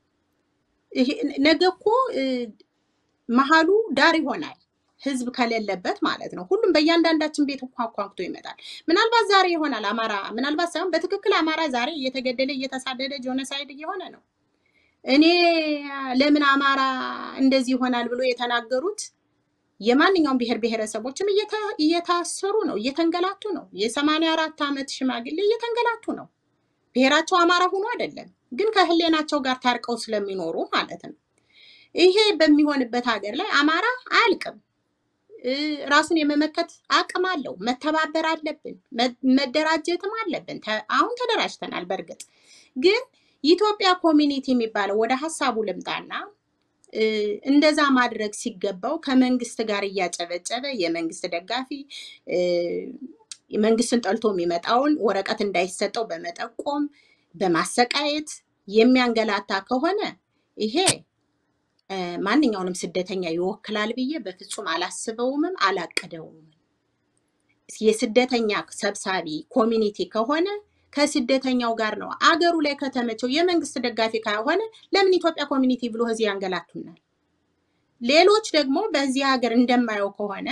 ይሄ ነገ እኮ እ፣ መሀሉ ዳር ይሆናል። ህዝብ ከሌለበት ማለት ነው። ሁሉም በእያንዳንዳችን ቤት እንኳ ኳኩቶ ይመጣል። ምናልባት ዛሬ ይሆናል አማራ ምናልባት ሳይሆን በትክክል አማራ ዛሬ እየተገደለ እየተሳደደ ጆኖሳይድ እየሆነ ነው። እኔ ለምን አማራ እንደዚህ ይሆናል ብሎ የተናገሩት የማንኛውም ብሔር ብሔረሰቦችም እየተ- እየታሰሩ ነው፣ እየተንገላቱ ነው። የሰማንያ አራት ዓመት ሽማግሌ እየተንገላቱ ነው። ብሔራቸው አማራ ሆኖ አይደለም፣ ግን ከህሌናቸው ጋር ታርቀው ስለሚኖሩ ማለት ነው። ይሄ በሚሆንበት ሀገር ላይ አማራ አያልቅም። እ፣ ራሱን የመመከት አቅም አለው። መተባበር አለብን፣ መ- መደራጀትም አለብን። ተ- አሁን ተደራጅተናል። በእርግጥ ግን የኢትዮጵያ ኮሚኒቲ የሚባለው ወደ ሀሳቡ ልምጣና እ፣ እንደዛ ማድረግ ሲገባው ከመንግስት ጋር እያጨበጨበ የመንግስት ደጋፊ እ፣ መንግስትን ጠልቶ የሚመጣውን ወረቀት እንዳይሰጠው በመጠቆም በማሰቃየት የሚያንገላታ ከሆነ ይሄ እ፣ ማንኛውንም ስደተኛ ይወክላል ብዬ በፍጹም አላስበውምም አላቅደውም። የስደተኛ ሰብሳቢ ኮሚኒቲ ከሆነ ከስደተኛው ጋር ነው። አገሩ ላይ ከተመቸው የመንግስት ደጋፊ ከሆነ ለምን ኢትዮጵያ ኮሚኒቲ ብሎ እዚህ ያንገላቱናል? ሌሎች ደግሞ በዚህ ሀገር እንደማየው ከሆነ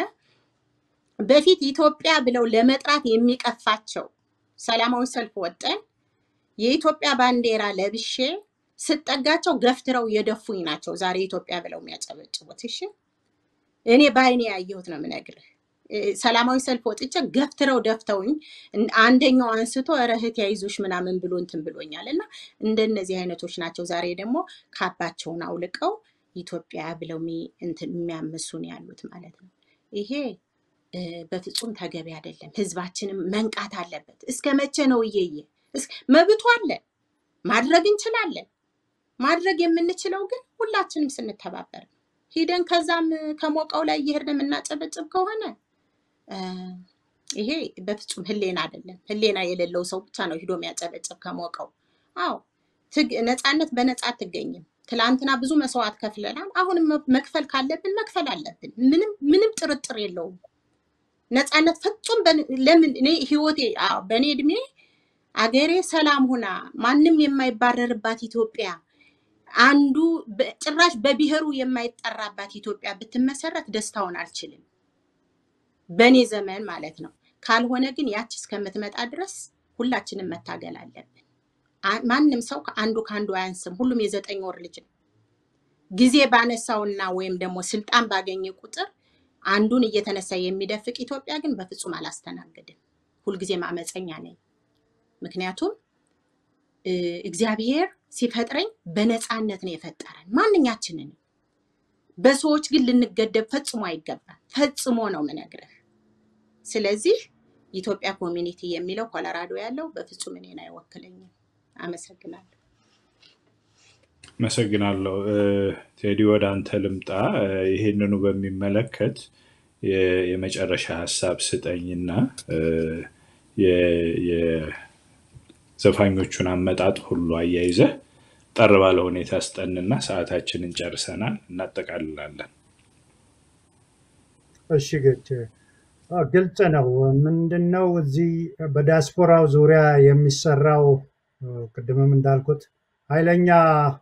በፊት ኢትዮጵያ ብለው ለመጥራት የሚቀፋቸው ሰላማዊ ሰልፍ ወጠን የኢትዮጵያ ባንዲራ ለብሼ ስጠጋቸው ገፍትረው የደፉኝ ናቸው ዛሬ ኢትዮጵያ ብለው የሚያጨበጭቡት። እሺ እኔ በአይኔ ያየሁት ነው የምነግርህ። እ፣ ሰላማዊ ሰልፍ ወጥቼ ገፍትረው ደፍተውኝ እን- አንደኛው አንስቶ ኧረ እህቴ አይዞሽ ምናምን ብሎ እንትን ብሎኛል። እና እንደነዚህ አይነቶች ናቸው ዛሬ ደግሞ ካባቸውን አውልቀው ኢትዮጵያ ብለው የሚ- እንትን የሚያምሱን ያሉት ማለት ነው። ይሄ እ፣ በፍጹም ተገቢ አይደለም። ህዝባችንም መንቃት አለበት። እስከ መቼ ነው እየየ እስ- መብቱ አለን፣ ማድረግ እንችላለን። ማድረግ የምንችለው ግን ሁላችንም ስንተባበር ነው። ሂደን ከዛም ከሞቀው ላይ እየሄድን የምናጨበጭብ ከሆነ እ፣ ይሄ በፍጹም ህሌና አይደለም። ህሌና የሌለው ሰው ብቻ ነው ሂዶ የሚያጨበጭብ ከሞቀው። አዎ ትግ- ነፃነት በነፃ አትገኝም። ትላንትና ብዙ መስዋዕት ከፍለናል። አሁንም መ- መክፈል ካለብን መክፈል አለብን። ምንም ምንም ጥርጥር የለውም። ነፃነት ፍጹም በን- ለምን እኔ ህይወቴ አዎ፣ በእኔ እድሜ አገሬ ሰላም ሁና ማንም የማይባረርባት ኢትዮጵያ አንዱ በ- ጭራሽ በብሔሩ የማይጠራባት ኢትዮጵያ ብትመሰረት ደስታውን አልችልም። በእኔ ዘመን ማለት ነው። ካልሆነ ግን ያች እስከምትመጣ ድረስ ሁላችንም መታገል አለብን። አ- ማንም ሰው ከአንዱ ከአንዱ አያንስም። ሁሉም የዘጠኝ ወር ልጅ ነው። ጊዜ ባነሳውና ወይም ደግሞ ስልጣን ባገኘ ቁጥር አንዱን እየተነሳ የሚደፍቅ ኢትዮጵያ ግን በፍጹም አላስተናግድም። ሁልጊዜም አመፀኛ ነኝ። ምክንያቱም እ፣ እግዚአብሔር ሲፈጥረኝ በነፃነት ነው የፈጠረን ማንኛችንን። በሰዎች ግን ልንገደብ ፈጽሞ አይገባም። ፈጽሞ ነው ምነግርህ። ስለዚህ ኢትዮጵያ ኮሚኒቲ የሚለው ኮሎራዶ ያለው በፍጹም እኔን አይወክለኝም። አመሰግናለሁ። አመሰግናለሁ። እ፣ ቴዲ ወደ አንተ ልምጣ። እ፣ ይህንኑ በሚመለከት የ- የመጨረሻ ሀሳብ ስጠኝና እ፣ የ- የዘፋኞቹን አመጣጥ ሁሉ አያይዘህ ጠር ባለ ሁኔታ ስጠንና ሰዓታችንን ጨርሰናል፣ እናጠቃልላለን። እሺ ግጭ አዎ፣ ግልጽ ነው። ምንድነው እዚህ በዲያስፖራው ዙሪያ የሚሰራው እ፣ ቅድምም እንዳልኩት ኃይለኛ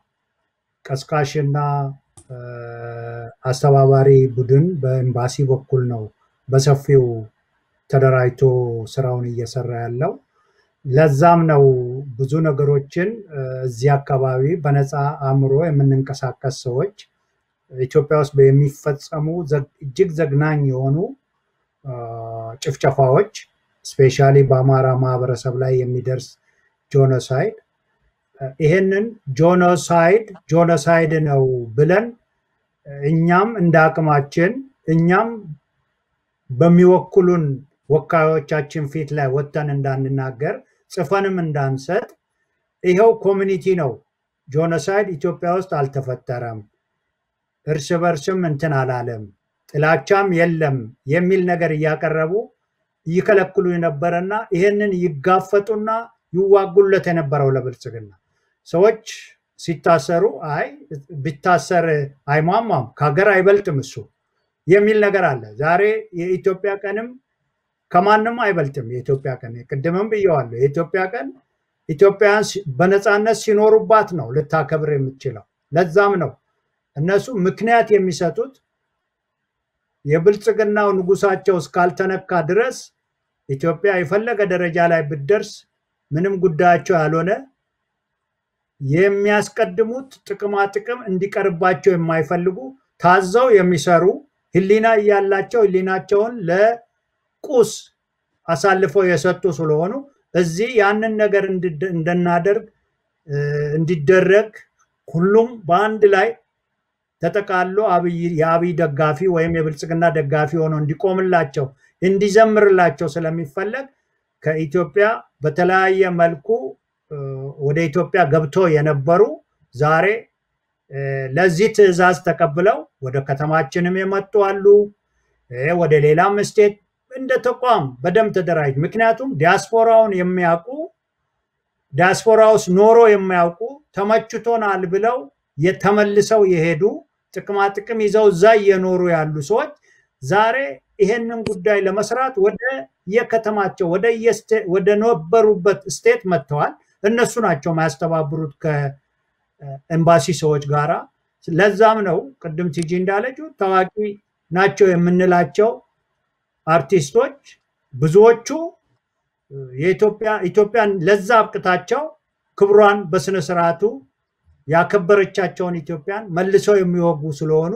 ቀስቃሽና እ፣ አስተባባሪ ቡድን በኤምባሲ በኩል ነው በሰፊው ተደራጅቶ ስራውን እየሰራ ያለው። ለዛም ነው ብዙ ነገሮችን እ፣ እዚህ አካባቢ በነፃ አእምሮ የምንንቀሳቀስ ሰዎች ኢትዮጵያ ውስጥ የሚፈጸሙ ዘግ- እጅግ ዘግናኝ የሆኑ አ፣ ጭፍጨፋዎች ስፔሻሊ በአማራ ማህበረሰብ ላይ የሚደርስ ጆኖሳይድ ይሄንን ጆኖሳይድ ጆኖሳይድ ነው ብለን እኛም እንደ አቅማችን እኛም በሚወክሉን ወካዮቻችን ፊት ላይ ወጥተን እንዳንናገር ጽፈንም እንዳንሰጥ ይኸው ኮሚኒቲ ነው ጆኖሳይድ ኢትዮጵያ ውስጥ አልተፈጠረም፣ እርስ በርስም እንትን አላለም፣ ጥላቻም የለም የሚል ነገር እያቀረቡ ይከለክሉ የነበረና ይሄንን ይጋፈጡና ይዋጉለት የነበረው ለብልጽግና ሰዎች ሲታሰሩ አይ ቢታሰር አይሟሟም ከሀገር አይበልጥም እሱ የሚል ነገር አለ። ዛሬ የኢትዮጵያ ቀንም ከማንም አይበልጥም። የኢትዮጵያ ቀን ቅድምም ብየዋለሁ። የኢትዮጵያ ቀን ኢትዮጵያውያን ሲ- በነፃነት ሲኖሩባት ነው ልታከብር የምትችለው። ለዛም ነው እነሱ ምክንያት የሚሰጡት የብልጽግናው ንጉሳቸው እስካልተነካ ድረስ ኢትዮጵያ የፈለገ ደረጃ ላይ ብትደርስ ምንም ጉዳያቸው ያልሆነ የሚያስቀድሙት ጥቅማ ጥቅም እንዲቀርባቸው የማይፈልጉ ታዘው የሚሰሩ ህሊና እያላቸው ህሊናቸውን ለቁስ አሳልፈው የሰጡ ስለሆኑ እዚህ ያንን ነገር እንድደ- እንድናደርግ እ፣ እንዲደረግ ሁሉም በአንድ ላይ ተጠቃሎ አብይ የአብይ ደጋፊ ወይም የብልጽግና ደጋፊ ሆኖ እንዲቆምላቸው እንዲዘምርላቸው ስለሚፈለግ ከኢትዮጵያ በተለያየ መልኩ እ፣ ወደ ኢትዮጵያ ገብቶ የነበሩ ዛሬ እ፣ ለዚህ ትዕዛዝ ተቀብለው ወደ ከተማችንም የመጡ አሉ። እ፣ ወደ ሌላም ስቴት እንደ ተቋም በደንብ ተደራጅ ምክንያቱም ዲያስፖራውን የሚያውቁ ዲያስፖራ ውስጥ ኖሮ የማያውቁ ተመችቶናል ብለው የተመልሰው የሄዱ ጥቅማ ጥቅም ይዘው እዛ እየኖሩ ያሉ ሰዎች ዛሬ ይሄንን ጉዳይ ለመስራት ወደ የከተማቸው ወደ ነበሩበት ስቴት መጥተዋል። እነሱ ናቸው ማያስተባብሩት ከኤምባሲ ሰዎች ጋራ። ለዛም ነው ቅድም ቲጂ እንዳለችው ታዋቂ ናቸው የምንላቸው አርቲስቶች ብዙዎቹ የኢትዮጵያ ኢትዮጵያን ለዛ አብቅታቸው ክብሯን በስነ ስርዓቱ ያከበረቻቸውን ኢትዮጵያን መልሰው የሚወጉ ስለሆኑ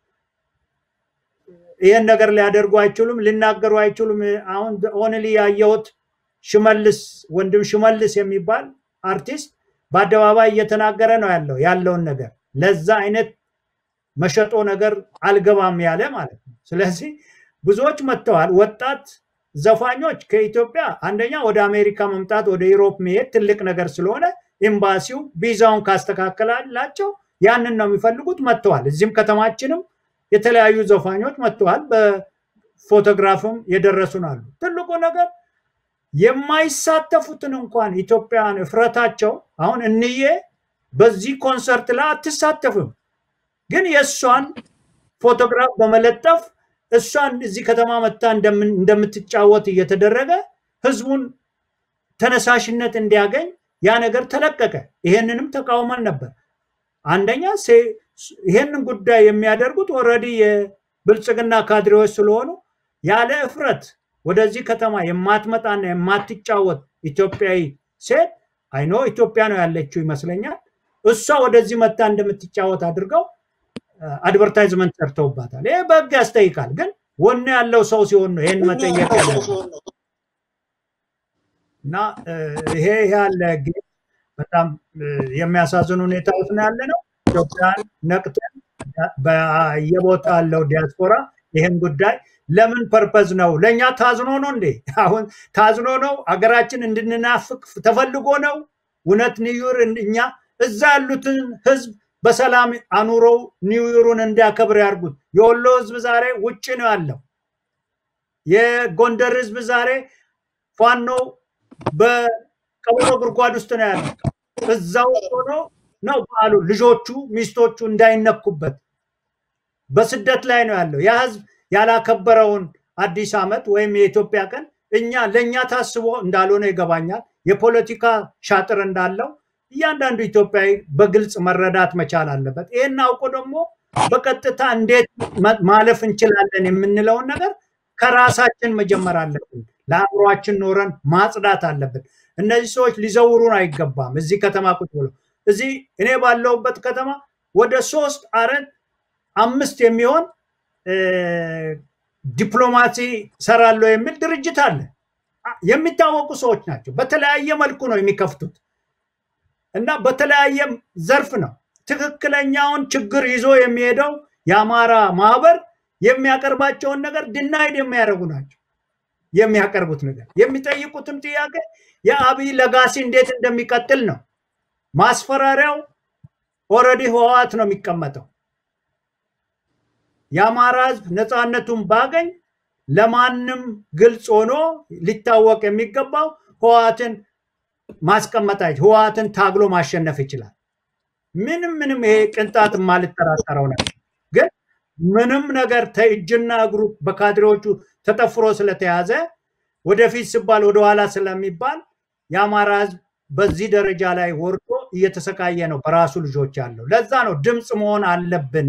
ይህን ነገር ሊያደርጉ አይችሉም፣ ሊናገሩ አይችሉም። አሁን ኦንሊ ያየሁት ሽመልስ ወንድም ሽመልስ የሚባል አርቲስት በአደባባይ እየተናገረ ነው ያለው ያለውን ነገር ለዛ አይነት መሸጦ ነገር አልገባም ያለ ማለት ነው። ስለዚህ ብዙዎች መጥተዋል። ወጣት ዘፋኞች ከኢትዮጵያ አንደኛ ወደ አሜሪካ መምጣት ወደ ዩሮፕ መሄድ ትልቅ ነገር ስለሆነ ኤምባሲው ቪዛውን ካስተካከላላቸው ያንን ነው የሚፈልጉት። መጥተዋል። እዚህም ከተማችንም የተለያዩ ዘፋኞች መጥተዋል። በፎቶግራፍም የደረሱን አሉ። ትልቁ ነገር የማይሳተፉትን እንኳን ኢትዮጵያውያን እፍረታቸው አሁን እንዬ በዚህ ኮንሰርት ላይ አትሳተፍም፣ ግን የእሷን ፎቶግራፍ በመለጠፍ እሷን እዚህ ከተማ መታ እንደምትጫወት እየተደረገ ህዝቡን ተነሳሽነት እንዲያገኝ ያ ነገር ተለቀቀ። ይሄንንም ተቃውመን ነበር። አንደኛ ይሄንን ጉዳይ የሚያደርጉት ኦልሬዲ የብልጽግና ካድሬዎች ስለሆኑ ያለ እፍረት ወደዚህ ከተማ የማትመጣና የማትጫወት ኢትዮጵያዊ ሴት አይኖ ኢትዮጵያ ነው ያለችው ይመስለኛል። እሷ ወደዚህ መታ እንደምትጫወት አድርገው አድቨርታይዝመንት ሰርተውባታል። ይሄ በህግ ያስጠይቃል። ግን ወኔ ያለው ሰው ሲሆን ነው ይህን መጠየቅ ያለ እና ይሄ ያለ በጣም የሚያሳዝን ሁኔታ ውስጥ ነው ያለ ነው። ኢትዮጵያን ነቅተን በየቦታ ያለው ዲያስፖራ ይህን ጉዳይ ለምን ፐርፐዝ ነው? ለእኛ ታዝኖ ነው እንዴ? አሁን ታዝኖ ነው አገራችን እንድንናፍቅ ተፈልጎ ነው? እውነት ኒውር እኛ እዛ ያሉትን ህዝብ በሰላም አኑረው ኒውይሩን እንዲያከብር ያርጉት። የወሎ ህዝብ ዛሬ ውጭ ነው ያለው። የጎንደር ህዝብ ዛሬ ፋኖ በቀበሮ ጉድጓድ ውስጥ ነው ያለው። እዛው ሆኖ ነው በዓሉ ልጆቹ ሚስቶቹ እንዳይነኩበት በስደት ላይ ነው ያለው። ያ ህዝብ ያላከበረውን አዲስ ዓመት ወይም የኢትዮጵያ ቀን እኛ ለእኛ ታስቦ እንዳልሆነ ይገባኛል። የፖለቲካ ሻጥር እንዳለው እያንዳንዱ ኢትዮጵያዊ በግልጽ መረዳት መቻል አለበት። ይህን አውቆ ደግሞ በቀጥታ እንዴት ማለፍ እንችላለን የምንለውን ነገር ከራሳችን መጀመር አለብን። ለአእምሯችን ኖረን ማጽዳት አለብን። እነዚህ ሰዎች ሊዘውሩን አይገባም። እዚህ ከተማ ቁጭ ብሎ እዚህ እኔ ባለሁበት ከተማ ወደ ሶስት አራት አምስት የሚሆን ዲፕሎማሲ ሰራለሁ የሚል ድርጅት አለ። የሚታወቁ ሰዎች ናቸው። በተለያየ መልኩ ነው የሚከፍቱት እና በተለያየ ዘርፍ ነው። ትክክለኛውን ችግር ይዞ የሚሄደው የአማራ ማህበር የሚያቀርባቸውን ነገር ድናይድ የሚያደርጉ ናቸው። የሚያቀርቡት ነገር የሚጠይቁትም ጥያቄ የአብይ ለጋሲ እንዴት እንደሚቀጥል ነው። ማስፈራሪያው ኦልሬዲ ህወሓት ነው የሚቀመጠው። የአማራ ህዝብ ነፃነቱን ባገኝ ለማንም ግልጽ ሆኖ ሊታወቅ የሚገባው ህወሓትን ማስቀመጥ ህወሓትን ታግሎ ማሸነፍ ይችላል። ምንም ምንም ይሄ ቅንጣት የማልጠራጠረው ነገር ግን ምንም ነገር እጅና እግሩ በካድሬዎቹ ተጠፍሮ ስለተያዘ ወደፊት ሲባል ወደኋላ ስለሚባል የአማራ ህዝብ በዚህ ደረጃ ላይ ወርዶ እየተሰቃየ ነው በራሱ ልጆች ያለው። ለዛ ነው ድምፅ መሆን አለብን፣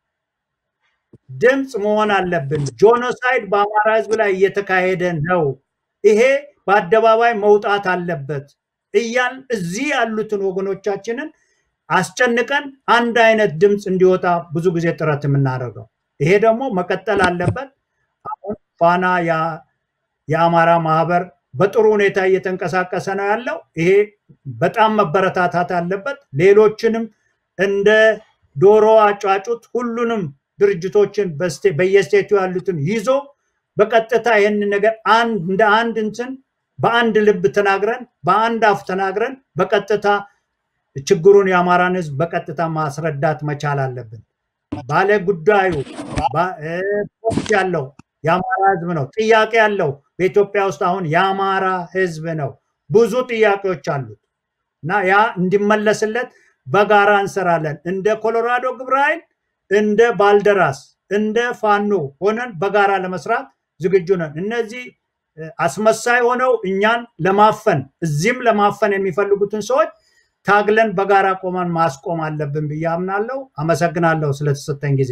ድምፅ መሆን አለብን። ጆኖሳይድ በአማራ ህዝብ ላይ እየተካሄደ ነው። ይሄ በአደባባይ መውጣት አለበት እያል እዚህ ያሉትን ወገኖቻችንን አስጨንቀን አንድ አይነት ድምፅ እንዲወጣ ብዙ ጊዜ ጥረት የምናደርገው ይሄ ደግሞ መቀጠል አለበት። አሁን ፋና የአማራ ማህበር በጥሩ ሁኔታ እየተንቀሳቀሰ ነው ያለው። ይሄ በጣም መበረታታት አለበት። ሌሎችንም እንደ ዶሮ አጫጩት ሁሉንም ድርጅቶችን በየስቴቱ ያሉትን ይዞ በቀጥታ ይህን ነገር እንደ አንድ እንትን በአንድ ልብ ተናግረን በአንድ አፍ ተናግረን በቀጥታ ችግሩን የአማራን ህዝብ በቀጥታ ማስረዳት መቻል አለብን። ባለ ጉዳዩ ያለው የአማራ ህዝብ ነው። ጥያቄ ያለው በኢትዮጵያ ውስጥ አሁን የአማራ ህዝብ ነው። ብዙ ጥያቄዎች አሉት እና ያ እንዲመለስለት በጋራ እንሰራለን። እንደ ኮሎራዶ ግብረ ኃይል፣ እንደ ባልደራስ፣ እንደ ፋኖ ሆነን በጋራ ለመስራት ዝግጁ ነን። እነዚህ አስመሳይ ሆነው እኛን ለማፈን እዚህም ለማፈን የሚፈልጉትን ሰዎች ታግለን በጋራ ቆመን ማስቆም አለብን ብዬ አምናለሁ። አመሰግናለሁ ስለተሰጠኝ ጊዜ።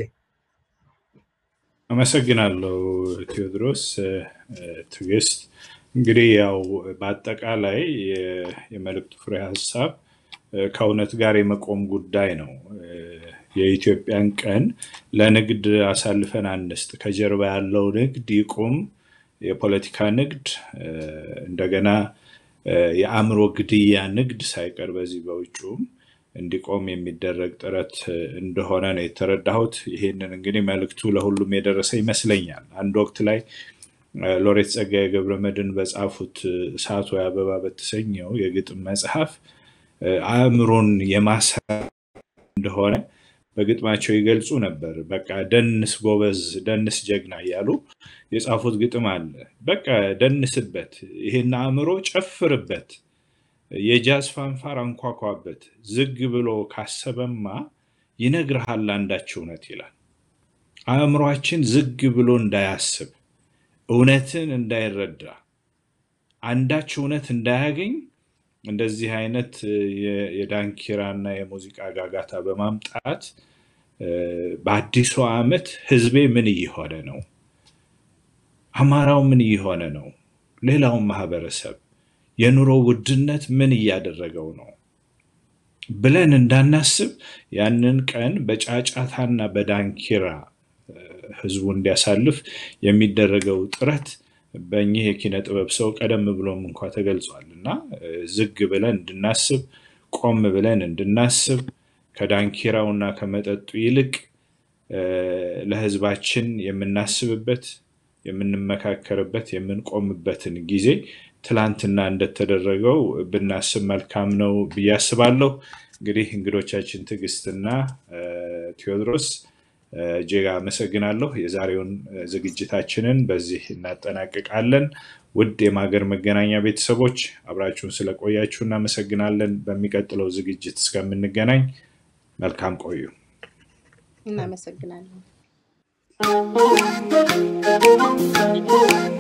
አመሰግናለሁ ቴዎድሮስ። ትዕግስት እንግዲህ ያው በአጠቃላይ የመልእክቱ ፍሬ ሀሳብ ከእውነት ጋር የመቆም ጉዳይ ነው። የኢትዮጵያን ቀን ለንግድ አሳልፈን አንስጥ፣ ከጀርባ ያለው ንግድ ይቁም፣ የፖለቲካ ንግድ እንደገና የአእምሮ ግድያ ንግድ ሳይቀር በዚህ በውጭውም እንዲቆም የሚደረግ ጥረት እንደሆነ ነው የተረዳሁት። ይሄንን እንግዲህ መልእክቱ ለሁሉም የደረሰ ይመስለኛል። አንድ ወቅት ላይ ሎሬት ጸጋዬ ገብረመድኅን በጻፉት እሳት ወይ አበባ በተሰኘው የግጥም መጽሐፍ አእምሮን የማሰር እንደሆነ በግጥማቸው ይገልጹ ነበር። በቃ ደንስ ጎበዝ፣ ደንስ ጀግና እያሉ የጻፉት ግጥም አለ። በቃ ደንስበት፣ ይሄን አእምሮ ጨፍርበት፣ የጃዝ ፋንፋር አንኳኳበት፣ ዝግ ብሎ ካሰበማ ይነግርሃል አንዳች እውነት ይላል። አእምሯችን ዝግ ብሎ እንዳያስብ፣ እውነትን እንዳይረዳ፣ አንዳች እውነት እንዳያገኝ እንደዚህ አይነት የዳንኪራ እና የሙዚቃ ጋጋታ በማምጣት በአዲሱ ዓመት ህዝቤ ምን እየሆነ ነው? አማራው ምን እየሆነ ነው? ሌላውን ማህበረሰብ የኑሮ ውድነት ምን እያደረገው ነው ብለን እንዳናስብ ያንን ቀን በጫጫታና በዳንኪራ ህዝቡ እንዲያሳልፍ የሚደረገው ጥረት በእኚህ የኪነ ጥበብ ሰው ቀደም ብሎም እንኳ ተገልጿል እና ዝግ ብለን እንድናስብ ቆም ብለን እንድናስብ ከዳንኪራውና ከመጠጡ ይልቅ ለህዝባችን የምናስብበት የምንመካከርበት የምንቆምበትን ጊዜ ትላንትና እንደተደረገው ብናስብ መልካም ነው ብዬ አስባለሁ። እንግዲህ እንግዶቻችን ትዕግስትና ቴዎድሮስ እጅግ አመሰግናለሁ። የዛሬውን ዝግጅታችንን በዚህ እናጠናቅቃለን። ውድ የማገር መገናኛ ቤተሰቦች አብራችሁን ስለቆያችሁ እናመሰግናለን። በሚቀጥለው ዝግጅት እስከምንገናኝ መልካም ቆዩ። እናመሰግናለን።